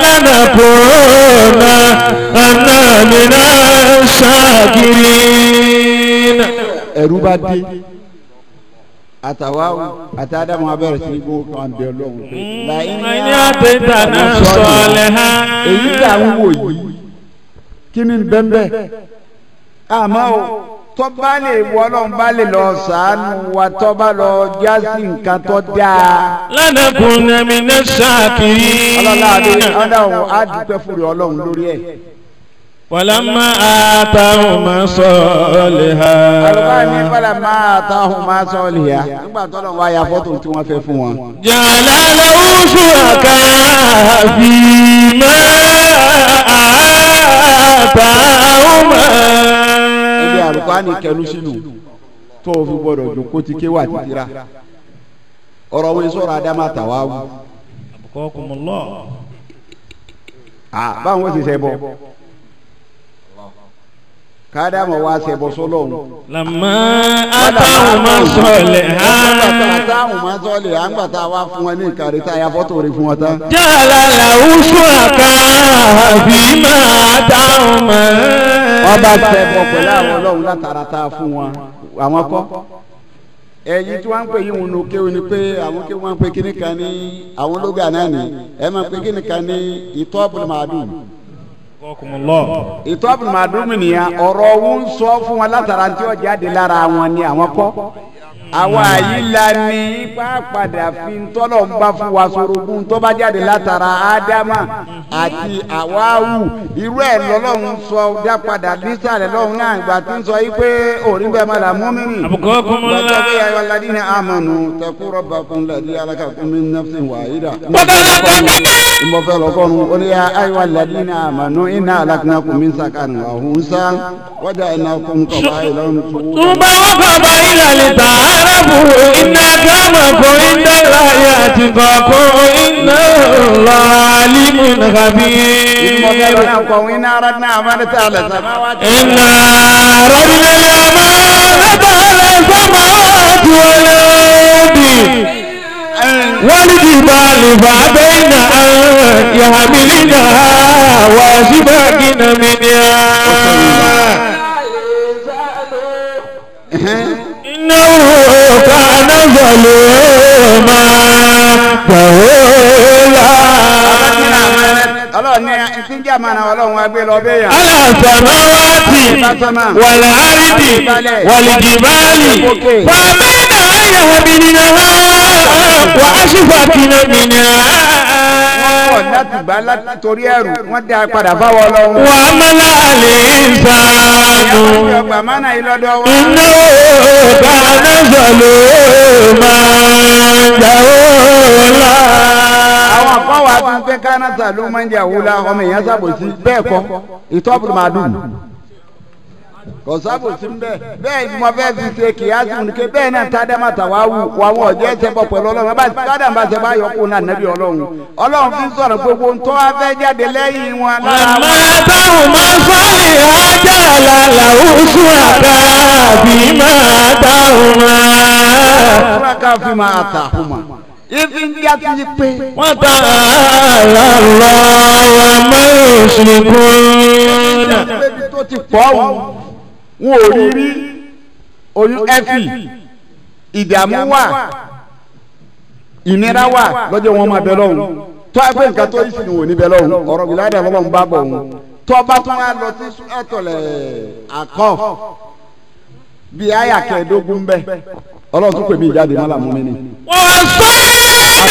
لنكون أنا من الشاكرين ẹ̀rú bá dé àtàwáwù àtàdámù abẹ́rẹ́ sí ní gbogbo kan bẹ ọlọ́run pé. لئن آتيتنا صالحا èyí tí à ń wò yìí kí ni bẹ́ńbẹ́ àmọ́ o tọ́ bá lè wọ ọlọ́run bá lè lọ sàánú wa tọ́ bá lọ já sí nǹkan tó dáa. لنكون من الشاكرين ọlọ́lá àbí ọlọ́run á dúpẹ́ fúri ọlọ́run lórí ẹ̀. ولما آتاهما صالحا àlùbá ní fọlá máa ta ọ̀hún máa sọ ọ́ lìyà nígbà tó lọ́wọ́ àyà fọ́tò tí wọ́n fẹ́ fún wọn. جعل له شركاء فيما آتاهما ẹgbẹ́ àlùkò kẹnu sínú tó o fi gbọdọ̀ jókòó ti ké wà títira ọ̀rọ̀ wo sọ̀rọ̀ adama tàwa wù أبقاكم الله à báwọn sì ṣe bọ kádámọ̀ wá ṣe bọ sọlọ́run. لما آتاهما صالحا táwọn máa sọ̀lẹ̀ à ń gbà tá a wá fún wọn ní ìkàrí tá a ya fọ́tò rẹ̀ fún wọn tán. جعل له شركاء فيما آتاهما ọba ṣe bọ pẹ̀lú àwọn ọlọ́run látara tá a fún wọn àwọn kọ́. ẹ̀yin tí wọ́n ń pè yín wọn kéwòn ni pé àwọn kéwòn wọn ń pè kíní kan ní àwọn ológun àná ni ẹ máa pè kíní kan ní ìtọ́ abúlé-màdùn. أبقاكم الله ìtọ́ abúlé-màdùn mi nìyà ọ̀rọ̀ òun sọ fún wọn látara tí ó jáde lára wọn ni àwọn kọ́. àwa yìí la ní ipá padà fi tọ́lọ̀ ń bá fún wa sorogún tó bá jáde látara ádámà àti àwáwù irú ẹ̀ lọ́lọ́run sọ dá padà nísàlẹ̀ lọ́run náà ìgbà tí ń sọ yìí pé òrí bẹ́ẹ̀ máa là mú mi rìn. أبقاكم gbàgbé pé الله ayọ̀ ladina amanu taqu rabbakum ladhi alakakum min nafsin wahida. ìmọ̀fẹ́ lọ́kọ́run ó ní ayọ̀ ladina amanu inna alaknakum min sakarin wa unsan wa ja'alnakum qabailan ثم وقف إلى لتعارفوا إن أكرمكم عند الله أتقاكم إن الله عليم خبير ìmọ̀fẹ́ lọ́kọ́run inna aradna amanata ala samawati. إنا ردنا الأمانة على السماوات والأرض والجبال فأبين أن يحملنها وأشفقن منها إنه كان ظلوما جهولا ọlọ́run ní ìsìnjà mànà ọlọ́run wa gbé lọ bẹ́ẹ̀ yàn. على السماوات والأرض والجبال فأبين أن يحملنها وأشفقن منها pọ̀ láti gbà láti torí ẹrù wọ́n dá padà fáwọn ọlọ́run. وعمل الإنسان ọgbà mánà yìí lọ́dọ̀ wa. إنه كان ظلوما جهولا àwọn àkọ́wà tó ń pẹ́ kánásà ló máa ń jẹ́ àwòlá ọmọ èèyàn sábòsí bẹ́ẹ̀ kọ́ ìtọ́bùrù máa dùn. kò sábòsí bẹ́ẹ̀ bẹ́ẹ̀ ni mo fẹ́ fi ṣe kìyàsí ní ké bẹ́ẹ̀ náà tádàmà tàwa wù àwọn ọ̀jẹ́ ẹsẹ̀ bọ̀ pẹ̀lú ọlọ́run bá tádàmà bá ṣe bá yọkù náà nẹ́bí ọlọ́run ọlọ́run fi ń sọ̀rọ̀ gbogbo ń tọ́ afẹ́ jáde lẹ́yìn wọn lára wọn. وما آتاهما صالحا جعل له شركاء فيما آتاهما Fúnraká fi máa tà hùmà. Ifi ń já ti pé. وتعالى الله عما يشركون Ibi tó ti pọ̀ wù. Wọn ò rí rí oyún ẹ́fì. Ìdààmú wà. Ìnira wà lọ́jọ́ wọn máa bẹ lọ́hùn. Tọ́ ẹ pé nǹkan tó ìsìn wò ní bẹ lọ́hùn. Ọ̀rọ̀ bìláàdà lọ́lọ́run bá bọ̀ wọn. Tọ́ bá tún wá lọ sí ẹ̀tọ̀lẹ̀ àkọ́. Bí àyà kẹẹ̀ẹ́dógún bẹ́ẹ̀. Ọlọ́run tún pè mí ìjáde má làmú mi ni. ووصينا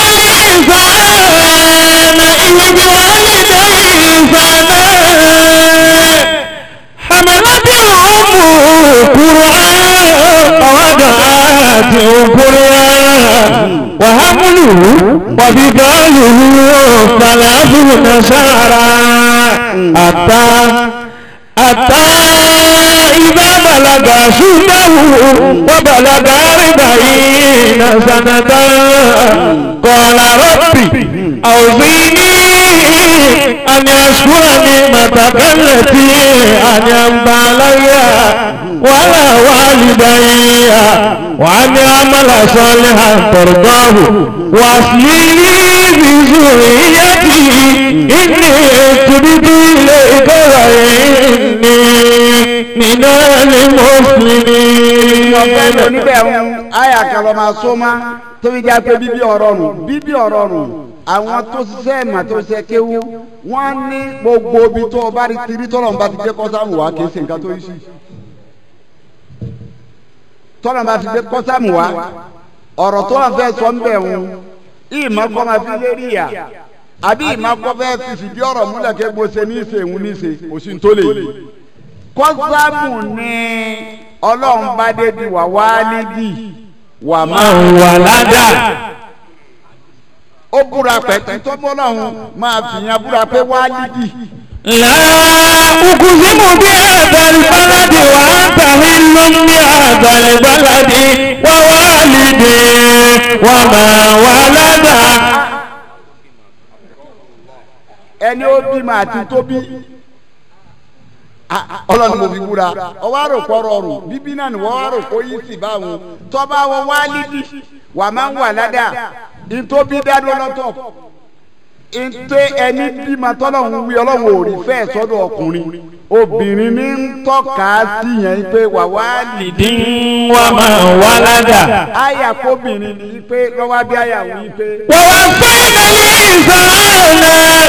الإنسان بوالديه إحسانا حملته أمه كرها ووضعته كرها وحمله وفصاله ثلاثون شهرا حتى حتى إذا بلغ شده وبلغ أربعين سنة قال ربي أوزيني أن أشكر نعمتك التي أنعمت علي وعلى والدي وأن أعمل صالحا ترضاه وأصلي لي في ذريتي إني تبت إليك وإني من المسلمين ọ̀fẹ́ lò níbẹ̀ ń àyà kan lọ máa só má tóbi já pé bíbí ọ̀rọ̀ nù bíbí ọ̀rọ̀ nù àwọn tó ṣiṣẹ́ ìmọ̀ tó ṣe kéwú wọ́n ní gbogbo ibi tó o bá rí tiri tọ́lọ̀ ń bá ti gbé kọ́sámù wá kì í ṣe nǹkan tó yí sí. tọ́lọ̀ ń bá ti gbé kọ́sámù wá ọ̀rọ̀ tó wà fẹ́ sọ ń bẹ̀ ń ìmọ̀ kọ́ máa fi lérí yà àbí ìmọ̀ kọ́ fẹ́ fi fìdí ọ̀rọ̀ múlẹ̀ kí mo ṣe ní ìṣe ìhun ní ìṣe òsì tó lè yí kọ́sámù ni ọlọ́run bá dé di wà wálídì wà máa wà ládà ó ó búra pẹ̀tẹ́ tó bọ́ lọ́hùn máa fìyàn búra pé wálídì لا أقسم بهذا البلد وأنت حل بهذا البلد ووالد وما ولد ẹni ó bímọ àti tó bí Ah, ọlọ́run mo fi búra ọwọ́ àròpọ̀ rọrùn bíbí náà ni wọ́n àròpọ̀ yìí sì bá wọn tọ́ba wọn wálídì wà máa ń wà ládàá ìtóbi dádó lọ́tọ̀ ntẹ ẹni bímọ tọ́lọ́hún wí ọlọ́run ò rí fẹ́ sọ́dọ̀ ọkùnrin obìnrin ní ń tọ́ka sí yẹn pé wà wá lìdí وما ولد àyà kóbìnrin ní pé lọ́wọ́ bí àyà wí pé. ووصينا الإنسان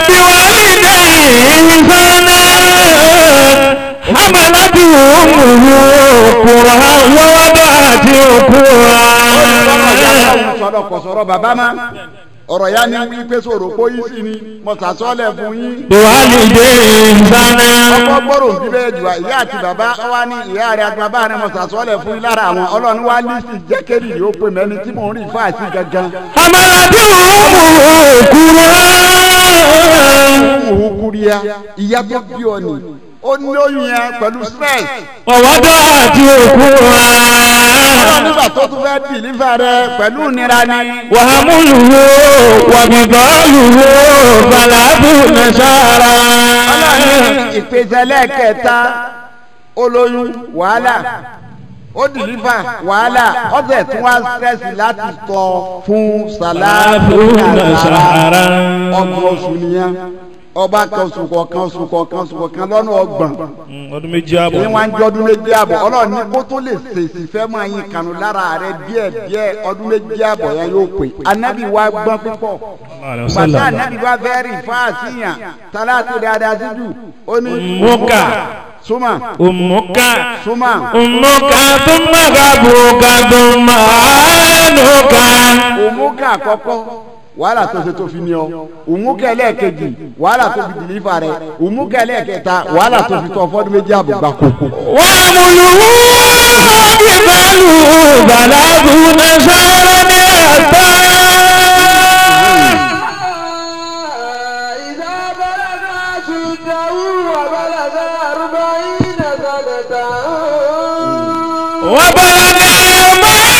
بوالديه إحسانا حملته أمه كرها ووضعته كرها sọ̀rọ̀ kò sọ̀rọ̀ bàbá ma ọ̀rọ̀ ya ni wí pé sọ̀rọ̀ kó yín sí ni mo sàsọ́lẹ̀ fún yín. بوالديه إحسانا ọkọ gbọ́dọ̀ bí bẹ́ẹ̀ jù wá ìyá àti bàbá wa ní ìyá rẹ̀ àti bàbá rẹ̀ mo sàsọ́lẹ̀ fún yín lára àwọn ọlọ́run wa ní sí jẹ́kẹ́rì yóò pè mẹ́ni tí mò ń rí fáàsì gangan. حملته أمه كرها òun kúrìá ìyá tó bí ọ ni ó ní oyún yẹn pẹ̀lú stress. ووضعته ọlọ́run كرها nígbà tó tún fẹ́ dìlífà rẹ pẹ̀lú ìnira ni. وحمله وبطاله ثلاثون شهرا ọlọ́run ìpèsè lẹ́ẹ̀kẹta olóyún wàhálà ó dìlífà wàhálà ọ̀sẹ̀ tí wọ́n á sẹ́sì láti tọ́ fún sàlámù شهرا ọgbọ̀n oṣù nìyẹn ọba kan oṣù kọ̀ọ̀kan oṣù kọ̀ọ̀kan oṣù kọ̀ọ̀kan lọ́nà ọgbọ̀n ọdún méjì àbọ̀ ní wọn ń jọ ọdún méjì àbọ̀ ọlọ́run ní kó tó lè ṣèṣì fẹ́ máa yin kànú lára rẹ díẹ̀ díẹ̀ ọdún méjì àbọ̀ yẹn yóò pè anabi wa gbọ́n púpọ̀ pàṣẹ anabi wa fẹ́ rí fáàsìyàn tálátì dáadáa síjú ó ní Muka. súnmọ́ umuka súnmọ́ umuka thumma gabuka thumma anuka òmùkà àkọ́kọ́ wàhálà tó ṣe tó fi ní ọ òmùkà ẹlẹ́ẹ̀kejì wàhálà tó fi dìlífà rẹ òmùkà ẹlẹ́ẹ̀kẹta wàhálà tó fi tọ́ fọ́dún méjì àbọ̀ gbàkó. wàmúlùú bíbélù bàlágùn ṣáárá ní àtà. إذا بلغ أشده وبلغ أربعين سنة وبلغ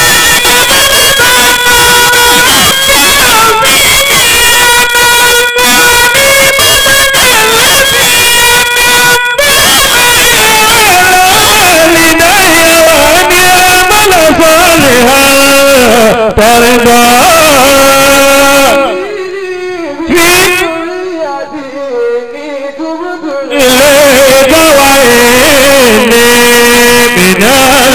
ترضى في ذريته تبت إليك وإني من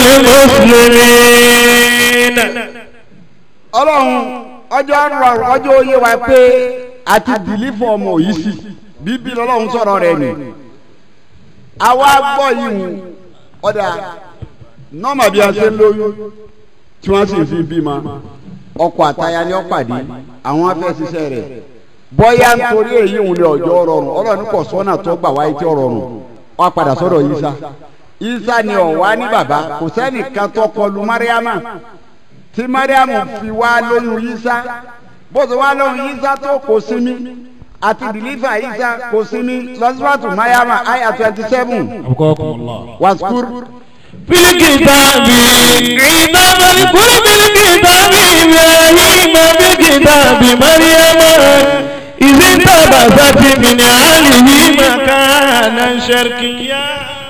المسلمين ọlọ́run ọjọ́ rọrùn ọjọ́ oyé wa pé àti dìlífọ̀ ọmọ yìí sì bíbí lọ́lọ́run sọ̀rọ̀ rẹ̀ nì. àwa gbọ́ yìí hù ọ̀dà nọ́ọ̀mà bí a ṣe ń lóyún tí wọ́n sì fi bímọ ọkọ àtaya ni ó pàdé àwọn afẹ́ ṣiṣẹ́ rẹ̀ bọ́yá nítorí èyí hùn ní ọjọ́ rọrùn ọlọ́run kò sọ́nà tó gbà wáyé tí ó rọrùn wọ́n padà sọ́dọ̀ Ìsá Ìsá ni ọ̀wá ní bàbá kò sẹ́nìkan tó kọlu Mariama tí mariam fi wá lóyún yísá bó ti wá lóyún yísá tó kò sinmi àti dìlífà yísá kò sinmi lọ́sibátù mariam aya twenty seven waskur في الكتاب عيسى واذكر في الكتاب إبراهيم بكتاب مريم إذ انتبذت من أهله مكانا شرقيا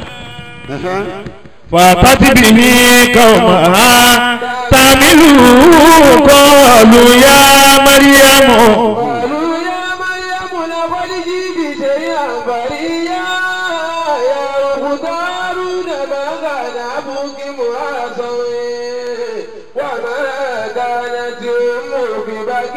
فأتت به قومها تحمله قالوا يا مريم قالوا يا مريم لقد جئت شيئا فريا يا أخت هارون ما كان أبوك امرأ سوء وما كانت أمك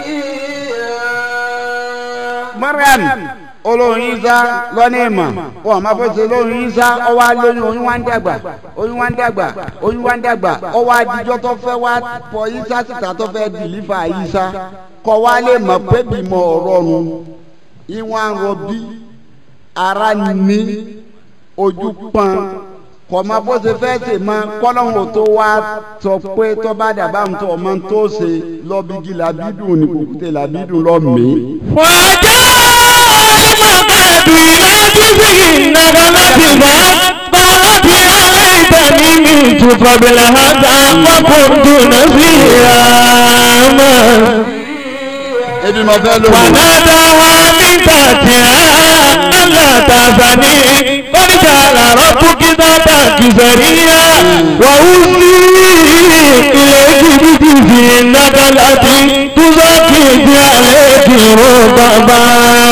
بكيا mariam olóyún yísá lọ́ní ìmọ̀ wọn máa fẹ́ ṣe olóyún yísá ọwọ́ alóyún oyún wá ń dàgbà oyún wá ń dàgbà oyún wá ń dàgbà ọwọ́ adijọ́ tó fẹ́ wá pọ yísá síta tó fẹ́ dìlífà yísá kọ́ wá lè mọ̀ pé bímọ ọ̀rọ̀run ìwọ̀n rọbí ara ní ojú pọn kọ̀ ma bó ṣe fẹ́ ṣe ma kọ́lọ́hún tó wá sọ pé tó bá dàbá ń tó ọmọ tó ṣe lọ́bígi làbídùn ní kùkùté làbídùn lọ́ mí. wàjà alimọ̀kadì láti fi nàgàlàtì bá bàbá alẹ́ ìtàní mi tukọ̀ bìlà hàtà wàkùntù náà sí àmà. ebi mo fẹ́ lò ó. وناداها من تحتها ألا تحزني قد جعل ربك ذاتك سريا وأوصي إليك بجزء النخلة تزكي عليك رطبا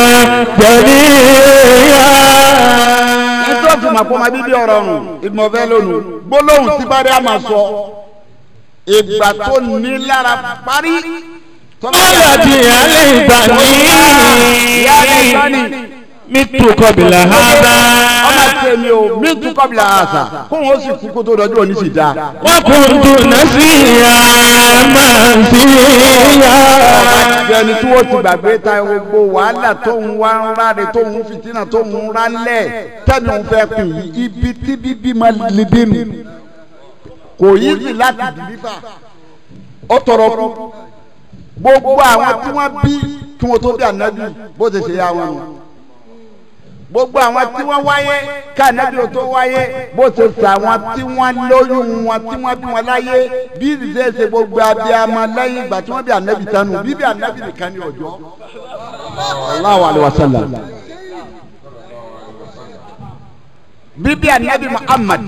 جنيا nítorí fún ma kó ma bíbí ọ̀rọ̀ ọ̀run ìgbìmọ̀ fẹ́ lónìí gbólóhùn tí bá dé àmà sọ ìgbà tó ní lára parí. قالت يا ليتني مت قبل هذا ọmọ tèmi o mi tún kọ́bìlà àṣà kóun ó sì kú kó tó dọjú òní sì dáa. وكنت نسيا منسيا àti ẹni tí wọ́n ti gbàgbé ta gbogbo wàhálà tó ń wá ń ráre tó ń fìtínà tó ń rálẹ̀ tẹ́mi ń fẹ́ pè yí ibi tí bíbí máa lè dé nu kò yí sí láti dìbífà ó tọrọ kú gbogbo àwọn tí wọ́n bí kí wọ́n tó bí ànábì bó ti ṣe yá wọn nù gbogbo àwọn tí wọ́n wáyé ká ànábì ò tó wáyé bó ti ṣe àwọn tí wọ́n lóyún wọn tí wọ́n bí wọn láyé bí ìṣe ṣe gbogbo abiyamọ lẹ́yìn ìgbà tí wọ́n bí ànábì tánu bíbí ànábì nìkan ní ọjọ́. Allahu alaihi wasallam. bíbí ànábì Muhammad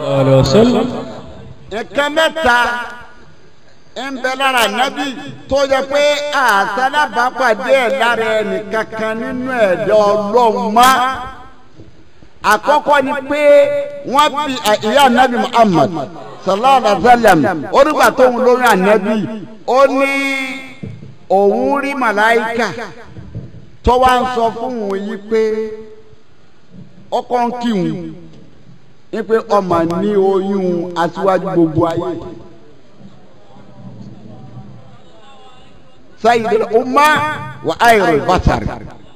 nǹkan mẹ́ta ń bẹ lára ànábì tó yẹ pé àtàlábàápàdé ẹ̀ lára ẹnìkankan nínú ẹ̀dá ọlọ́run mọ́ àkọ́kọ́ ni pé wọ́n bí ìyá ànábì Muhammad sallallahu alaihi wa sallam onígbà tó ń lóyún ànábì ó ní òun rí màláìkà tó wá ń sọ fún òun yìí pé ọkọ ń kí òun ní pé ọmọ ní oyún aṣíwájú gbogbo ayé. sayyidul umma wa ayrul basar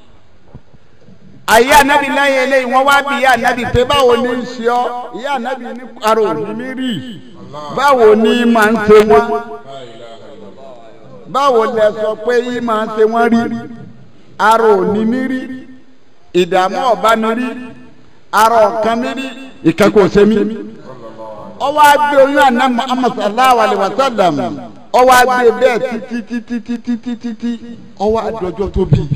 ayé anabi lẹ́yìn eléyìí wọ́n wá bí ìyá anabi pé báwo ni ń ṣe ọ́ ìyá anabi ní arò ní mi rí báwo ni máa ń ṣe wọ́n báwo lẹ sọ pé yìí máa ń ṣe wọ́n rí arò ní mi rí ìdààmú ọba mi rí arọ ọ̀kan mi rí ìkẹ́kọ̀ọ́ ṣe mi ọwọ́ agbé oyún àná Muhammad sallallahu alayhi wa sallam ọwọ́ agbé bẹ́ẹ̀ títí títí títí títí ọwọ́ adọ́jọ́ tó bí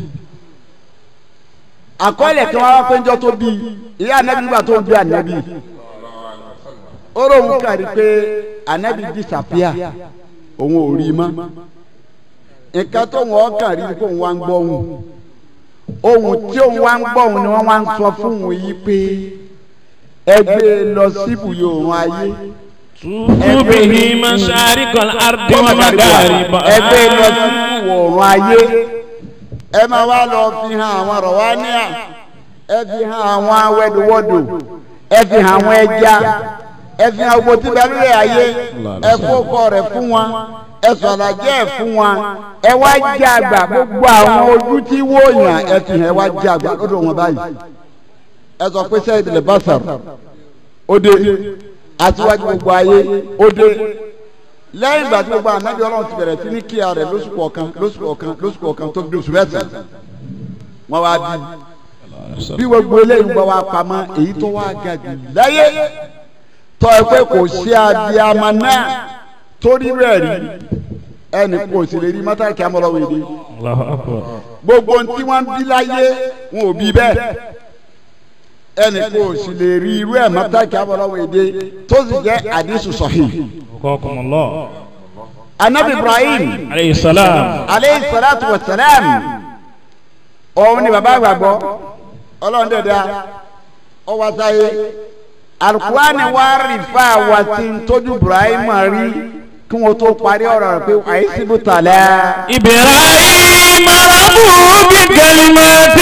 àkọọ́lẹ̀ kan wá pé njọ́ tó bí ìyá anabi nígbà tó ń bí anabi ó ròhùn kárí pé anabi disapia òun ò rí mọ́ nǹkan tó wọ́n kàn rí kó òun wá ń gbọ́ òun ohun tí òun wá ń gbọ́ òun ni wọ́n wá ń sọ fún òun yìí pé ẹgbẹ́ lọ síbùyọ̀ òun ayé به مشارق الأرض ومغاربها ẹgbẹ́ lọ sí ìwọ̀rùn ayé ẹ máa wá lọ fi hàn àwọn rọ̀wánìà ẹ fi hàn àwọn awẹ́dùwọ́dù ẹ fi hàn àwọn ẹja ẹ fi hàn owó tí bẹ́ẹ̀ lórí ayé ẹ fọ́kọ rẹ̀ fún wọn ẹ sọ̀rọ̀ jẹ́ ẹ̀ fún wọn ẹ wá jẹ́ àgbà gbogbo àwọn ojú tí wòyàn ẹ fi hàn ẹ wá jẹ́ àgbà lọ́dọ̀ wọn báyìí ẹ sọ pé sẹ́yìn ìdílé bá sọ̀rọ̀ ó dé aṣíwájú gbogbo ayé ó dé lẹ́yìn ìgbà tí gbogbo ànábì ọlọ́run ti bẹ̀rẹ̀ sí ní kíá rẹ̀ lóṣù kọ̀ọ̀kan lóṣù kọ̀ọ̀kan lóṣù kọ̀ọ̀kan tó bí oṣù mẹ́sàn-án wọ́n wá bí bí gbogbo eléyìí gbọ́ wá pamọ́ èyí tó wá ga jù láyé tọ́ ẹ pé kò sí abiyamọ náà torí rẹ̀ rí ẹnì kò sì lè rí mọ́tàkì amọ̀lọ́wọ́ èdè gbogbo ohun tí wọ́n ń bí láyé wọn ò bí bẹ́ẹ̀ ẹnì kò sì lè rí irú ẹ̀ mọ́tàkì amọ̀lọ́wọ́ èdè tó sì jẹ́ àdísù sọ̀hìn. وقاكم الله anabi ibrahim عليه السلام aleyhi salatu wa salam òun ni bàbá àgbàgbọ́ ọlọ́run dẹ̀dá ọwọ́ sáyé alukuwani wa rìfà wá sí ntọ́jú ibrahim rí kí wọ́n tó parí ọ̀rọ̀ rẹ̀ pé àìsíbù tàlẹ́. إبراهيم ربه بكلمات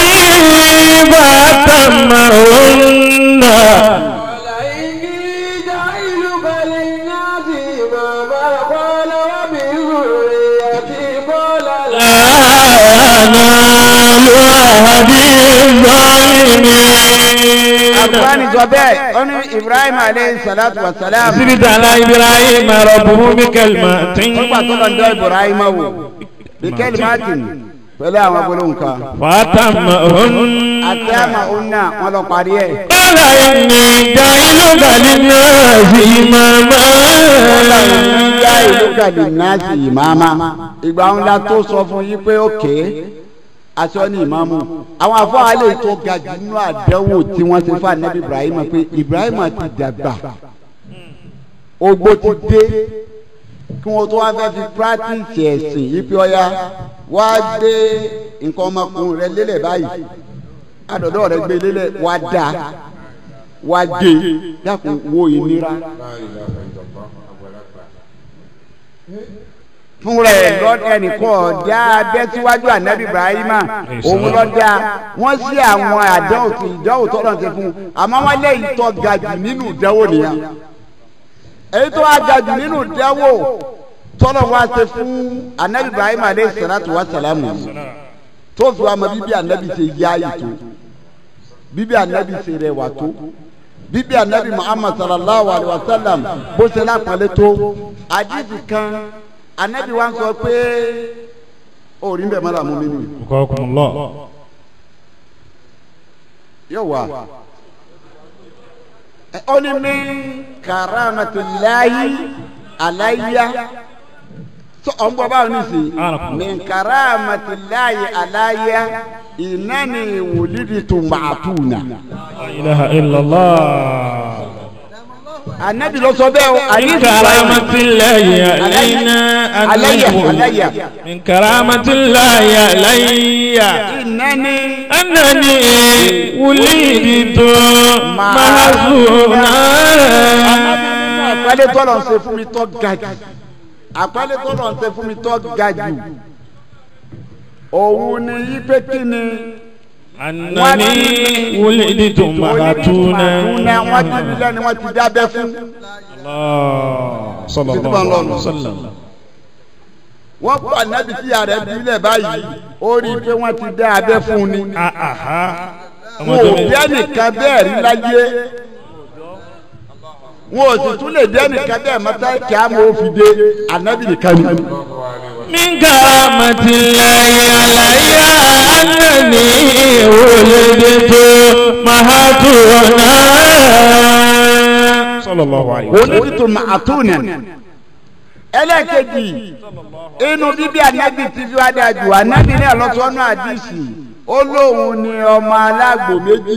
فأتمهن قال إني جاعلك للناس إماما قال ومن ذريتي قال لا لا ينال أحد الظالمين المسلمين àgbáni sọ bẹ́ẹ̀ ó ní ibrahim aleyhi salatu wa salam سبت على إبراهيم ربه بكلمات nígbà tó lọ ń dọ́ ibrahim wò bí kẹ́lí martin pẹ̀lú àwọn gbólóhùn kan فأتمهن àti àmà òun náà wọn lọ parí ẹ̀. قال إني جاعلك للناس إماما ìyá ìlú gàdì náàsì ìmáàmá ìgbà ńlá tó sọ fún yín pé òkè aṣọ ní ìmáàmù àwọn afọ́hálẹ̀ tó ga jù nínú àdánwò tí wọ́n ti fún anabi ibrahim pé ibrahim ti dàgbà ogbó ti dé kí wọ́n tó wá fẹ́ fi practice ẹ̀sìn yìí pé ọya wá gbé nǹkan ọmọkùnrin rẹ lélẹ̀ báyìí àdọ̀dọ̀ rẹ gbé lélẹ̀ wá dá wá gé dákun wo ìnira. fún rẹ̀ lọ́dẹ ẹnìkan ọ̀dá abẹ́ síwájú ànábì ibrahima òun lọ́dà wọ́n sí àwọn àdánwò tí ìdánwò tọ́lọ̀ ti fún un àmọ́ wọ́n lé ìtọ́ ga jù nínú ìdánwò nìyẹn èyí tó wá ga jù nínú ìdánwò tọ́lọ̀ wá ṣe fún ànábì ibrahima aleyhi salatu wa salamu tó fi wá mọ bíbí ànábì ṣe yá ètò bíbí ànábì ṣe rẹwà tó bíbí ànábì muhammad sallallahu alayhi wa sallam bó ṣe lápàlẹ́ tó àdìsí kan anabi wa sọ pé orí bẹ́ẹ̀ mọ́ra mú mi nù. وقاكم الله yóò wá. ó ní mi karamatullahi alayya sọ ọ̀n bọ̀ báwo ní sí mi karamatullahi alayya ìnáni wòlídìí tó màtúnà. لا إله إلا الله anabi ló sọ bẹ́ẹ̀ o من àdìsí كرامة الله علينا أن علي نقول علي من كرامة الله علي ìnáni. أنني ولدت محزونا àpẹẹlẹ tọ́lọ̀ ń ṣe fún mi tọ́ ga jù àpẹẹlẹ tọ́lọ̀ ń ṣe fún mi tọ́ ga jù òun ni yí pé kí ni أنني ولدت مهتونا Màdúnà wọ́n ti bí lẹ́ni wọ́n ti dábẹ́ fún الله صلى الله عليه وسلم wọ́n pa nábì tí ààrẹ bí lẹ̀ báyìí ó rí i pé wọ́n ti dá abẹ́ fún ni أها wọn ò bí ẹnìkan bẹ́ẹ̀ rí láyé wọn ò sì tún lè bí ẹnìkan bẹ́ẹ̀ mọ́tá kí á mọ̀ ó fi dé ànábì nìkan ni. من كرامة الله علي أنني ولدت مهتونا صلى الله عليه وسلم onídìtò màtúnà ẹlẹ́kejì inú bíbí anabi ti fi wá dáa jù anabi ní ọlọ́sọ́nù àdìsí ó lóun ní ọmọ alágbò méjì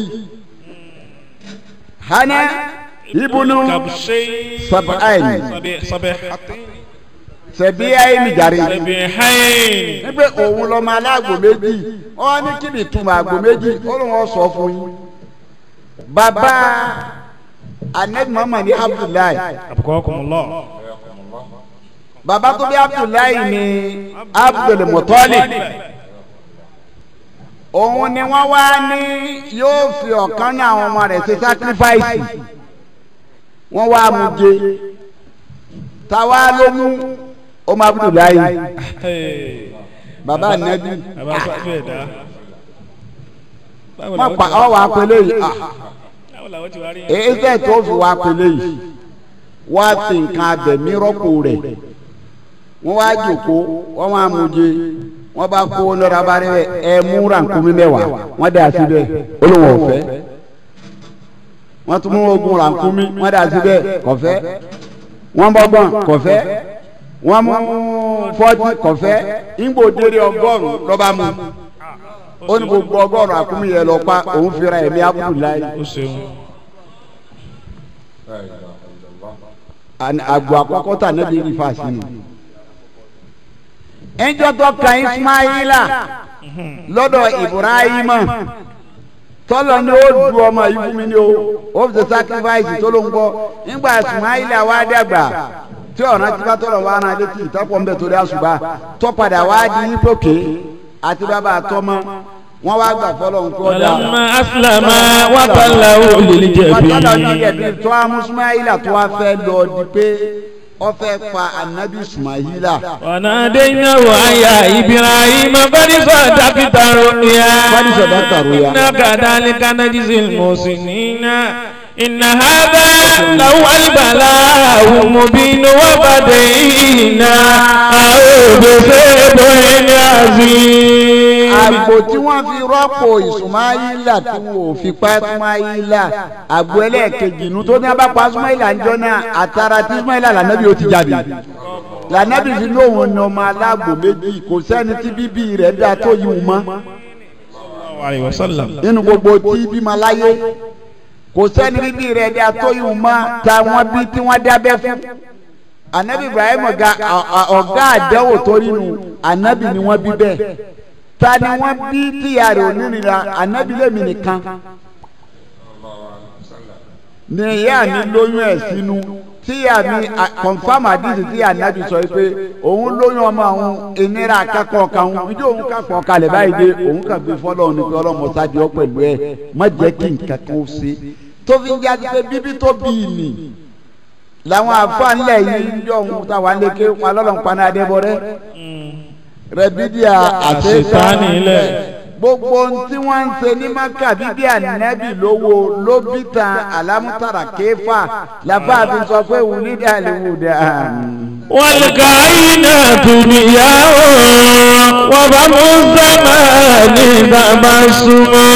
hana ibùnú كبشي sab'ain صبيحتين sẹ̀bí ayé nìjàre صبيحين nígbà òun lọ́mọ alágbò méjì wọ́n ní kí ni ìtumọ̀ àgbò méjì ó lóun ó sọ fún yín bàbá anabi muhammad ní abdullahi أبقاكم الله bàbá tó bí abdullahi ní abdul muttalib òun ni wọ́n wá ní yóò fi ọ̀kan ní àwọn ọmọ rẹ̀ ṣe sacrifice wọ́n wá mú jẹ táwa ló mú ọmọ abdullahi bàbá anabi bàbá sọ́jú ẹ̀dá báwo wọ́n làwọn pa ti wá ọ wà pélé yìí ah báwo làwọn ti wá rí èyí tẹ̀ tó fi wà pélé yìí wá fi nǹkan abẹ̀mí rọ́pò rẹ̀ wọ́n wá jòkó wọ́n wá mú jẹ wọ́n bá kó lọ́ra bá rẹ̀ ẹ mú rànkúmí mẹ́wàá wọ́n dà síbẹ̀ olówó ọ̀fẹ́ wọ́n tún mú ogun rànkúmí wọ́n dà síbẹ̀ kọ̀fẹ́ wọ́n bọ́gbọ́n kọ̀fẹ́ wọ́n mú fọ́tí kọ̀fẹ́ ìgbò délé ọgọ́rùn-ún lọ́ba mú ó ní gbogbo ọgọ́rùn-ún àkúmí yẹn lọ pa òun fira ẹ̀mí abudulayi ó ṣeun àni àgbò àkọ́kọ́ tà níbi ìfà sínú. ẹjọ́ tó kan ismaila lọ́dọ̀ ibrahima tọ́lọ̀ ni ó du ọmọ yìí fún mi ni o ó fi ṣe sacrifice tó ló ń gbọ́ nígbà ismaila wá dàgbà tí ọ̀ràn tí bá tọ̀rọ̀ wá rán létí ìtọ́pọ̀ ńbẹ torí àṣùbà tó padà wá di nípòkè àti bàbá àtọmọ wọn wá gbà fọlọ́ nǹkan ọ̀dà. ọlọ́mọ asílámà wàtàlá olè jẹ̀bi Ọ̀tọ́lọ̀ ní ẹ̀bí tó wá mú Ismaila tó wá fẹ́ lọ di pé ó fẹ́ pa anabi ismaila وناديناه أن يا إبراهيم قد صدقت الرؤيا قد صدقت الرؤيا. إنا كذلك نجزي المحسنين إن هذا لهو البلاء المبين وبدينا أعوذ بسبب عظيم àgbò tí wọ́n fi rọ́pò ìsùmáyílà tí wọ́n ò fi pa ìsùmáyílà àgbò ẹlẹ́ẹ̀kejì inú tó ní abá pa ìsùmáyílà ń jọ náà àtàrà tí ìsùmáyílà lànàbí ó ti jáde lànàbí fi lóhùn ní ọmọ alágbò méjì kò sẹ́ni tí bíbí rẹ̀ dá tó yìí mọ́ عليه وسلم nínú gbogbo tí bímọ láyé kò sẹ́ni bíbí rẹ̀ dá tó yìí mọ́ táwọn bí tí wọ́n dábẹ́ fún anabi ibrahim ọ̀gá ọ̀gá àdánwò tó nínú anabi ni wọ́n bí bẹ́ẹ̀ ta ni wọ́n bí tíya rẹ̀ onírìnra anabi lèmi nìkan ni ìyá mi lóyún ẹ̀ sínú tíya mi confam àdìsí tí anabi sọ pé òun lóyún ọmọ òun ìnira akẹ́kọ̀ọ́ kan òun ìjọ òun kàpọ̀ kalẹ̀ báyìí dé òun kà gbé fọlọ́ ní pé ọlọ́mọ sáde ọ pẹ̀lú ẹ má jẹ́ kí nǹkan kan ó ṣe tó fi ń jáde pé bíbí tó bí i nì làwọn àfáànlẹ̀ yìí ń jọ òun táwa ń lé ké wọn lọ́lọ́ ń paná adébọ̀rẹ́ rẹ̀bídíà Àṣetánì ilẹ̀. gbogbo ohun tí wọ́n ń ṣe ní maka bíbí ànábì lówó ló bí tan alámútàrà kéfà làbáàbí sọ pé wùlídà lè wùdà. والكائنات ضياء وبم الزمان تبسما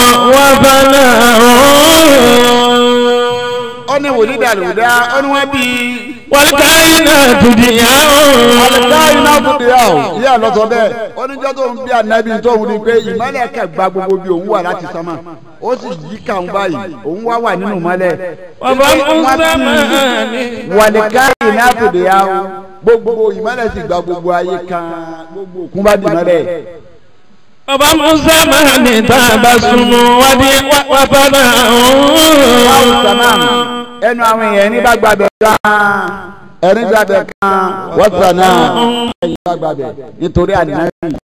وفناء ó ní wùlídà lè wùdà ó ní wọ́n bí والكائنات ضياء alikayi náà tún bí yà ó yà lọ́sọ bẹ́ẹ̀ oníjọ́ tó ń bí ànábì tó ń ní pé ìmọ̀lẹ̀ kẹ̀ gba gbogbo bí òun wà láti sánmà ó sì yí kàn báyìí òun wá wà nínú mọ́lẹ̀. وبم الزمان wàlíkáyì náà tún bí yà ó gbogbo ìmọ̀lẹ̀ sì gba gbogbo ayé kan gbogbo òkun bá di mọ́lẹ̀. وبم الزمان تبسما وفناء wàhùn sàmàm ẹnu àwọn èèyàn ní bá gbàgbẹ́ kan ẹni gbàgbẹ́ kan wọ́n sàn náà ẹ̀yìn bá gbàgbẹ́ nítorí ànábì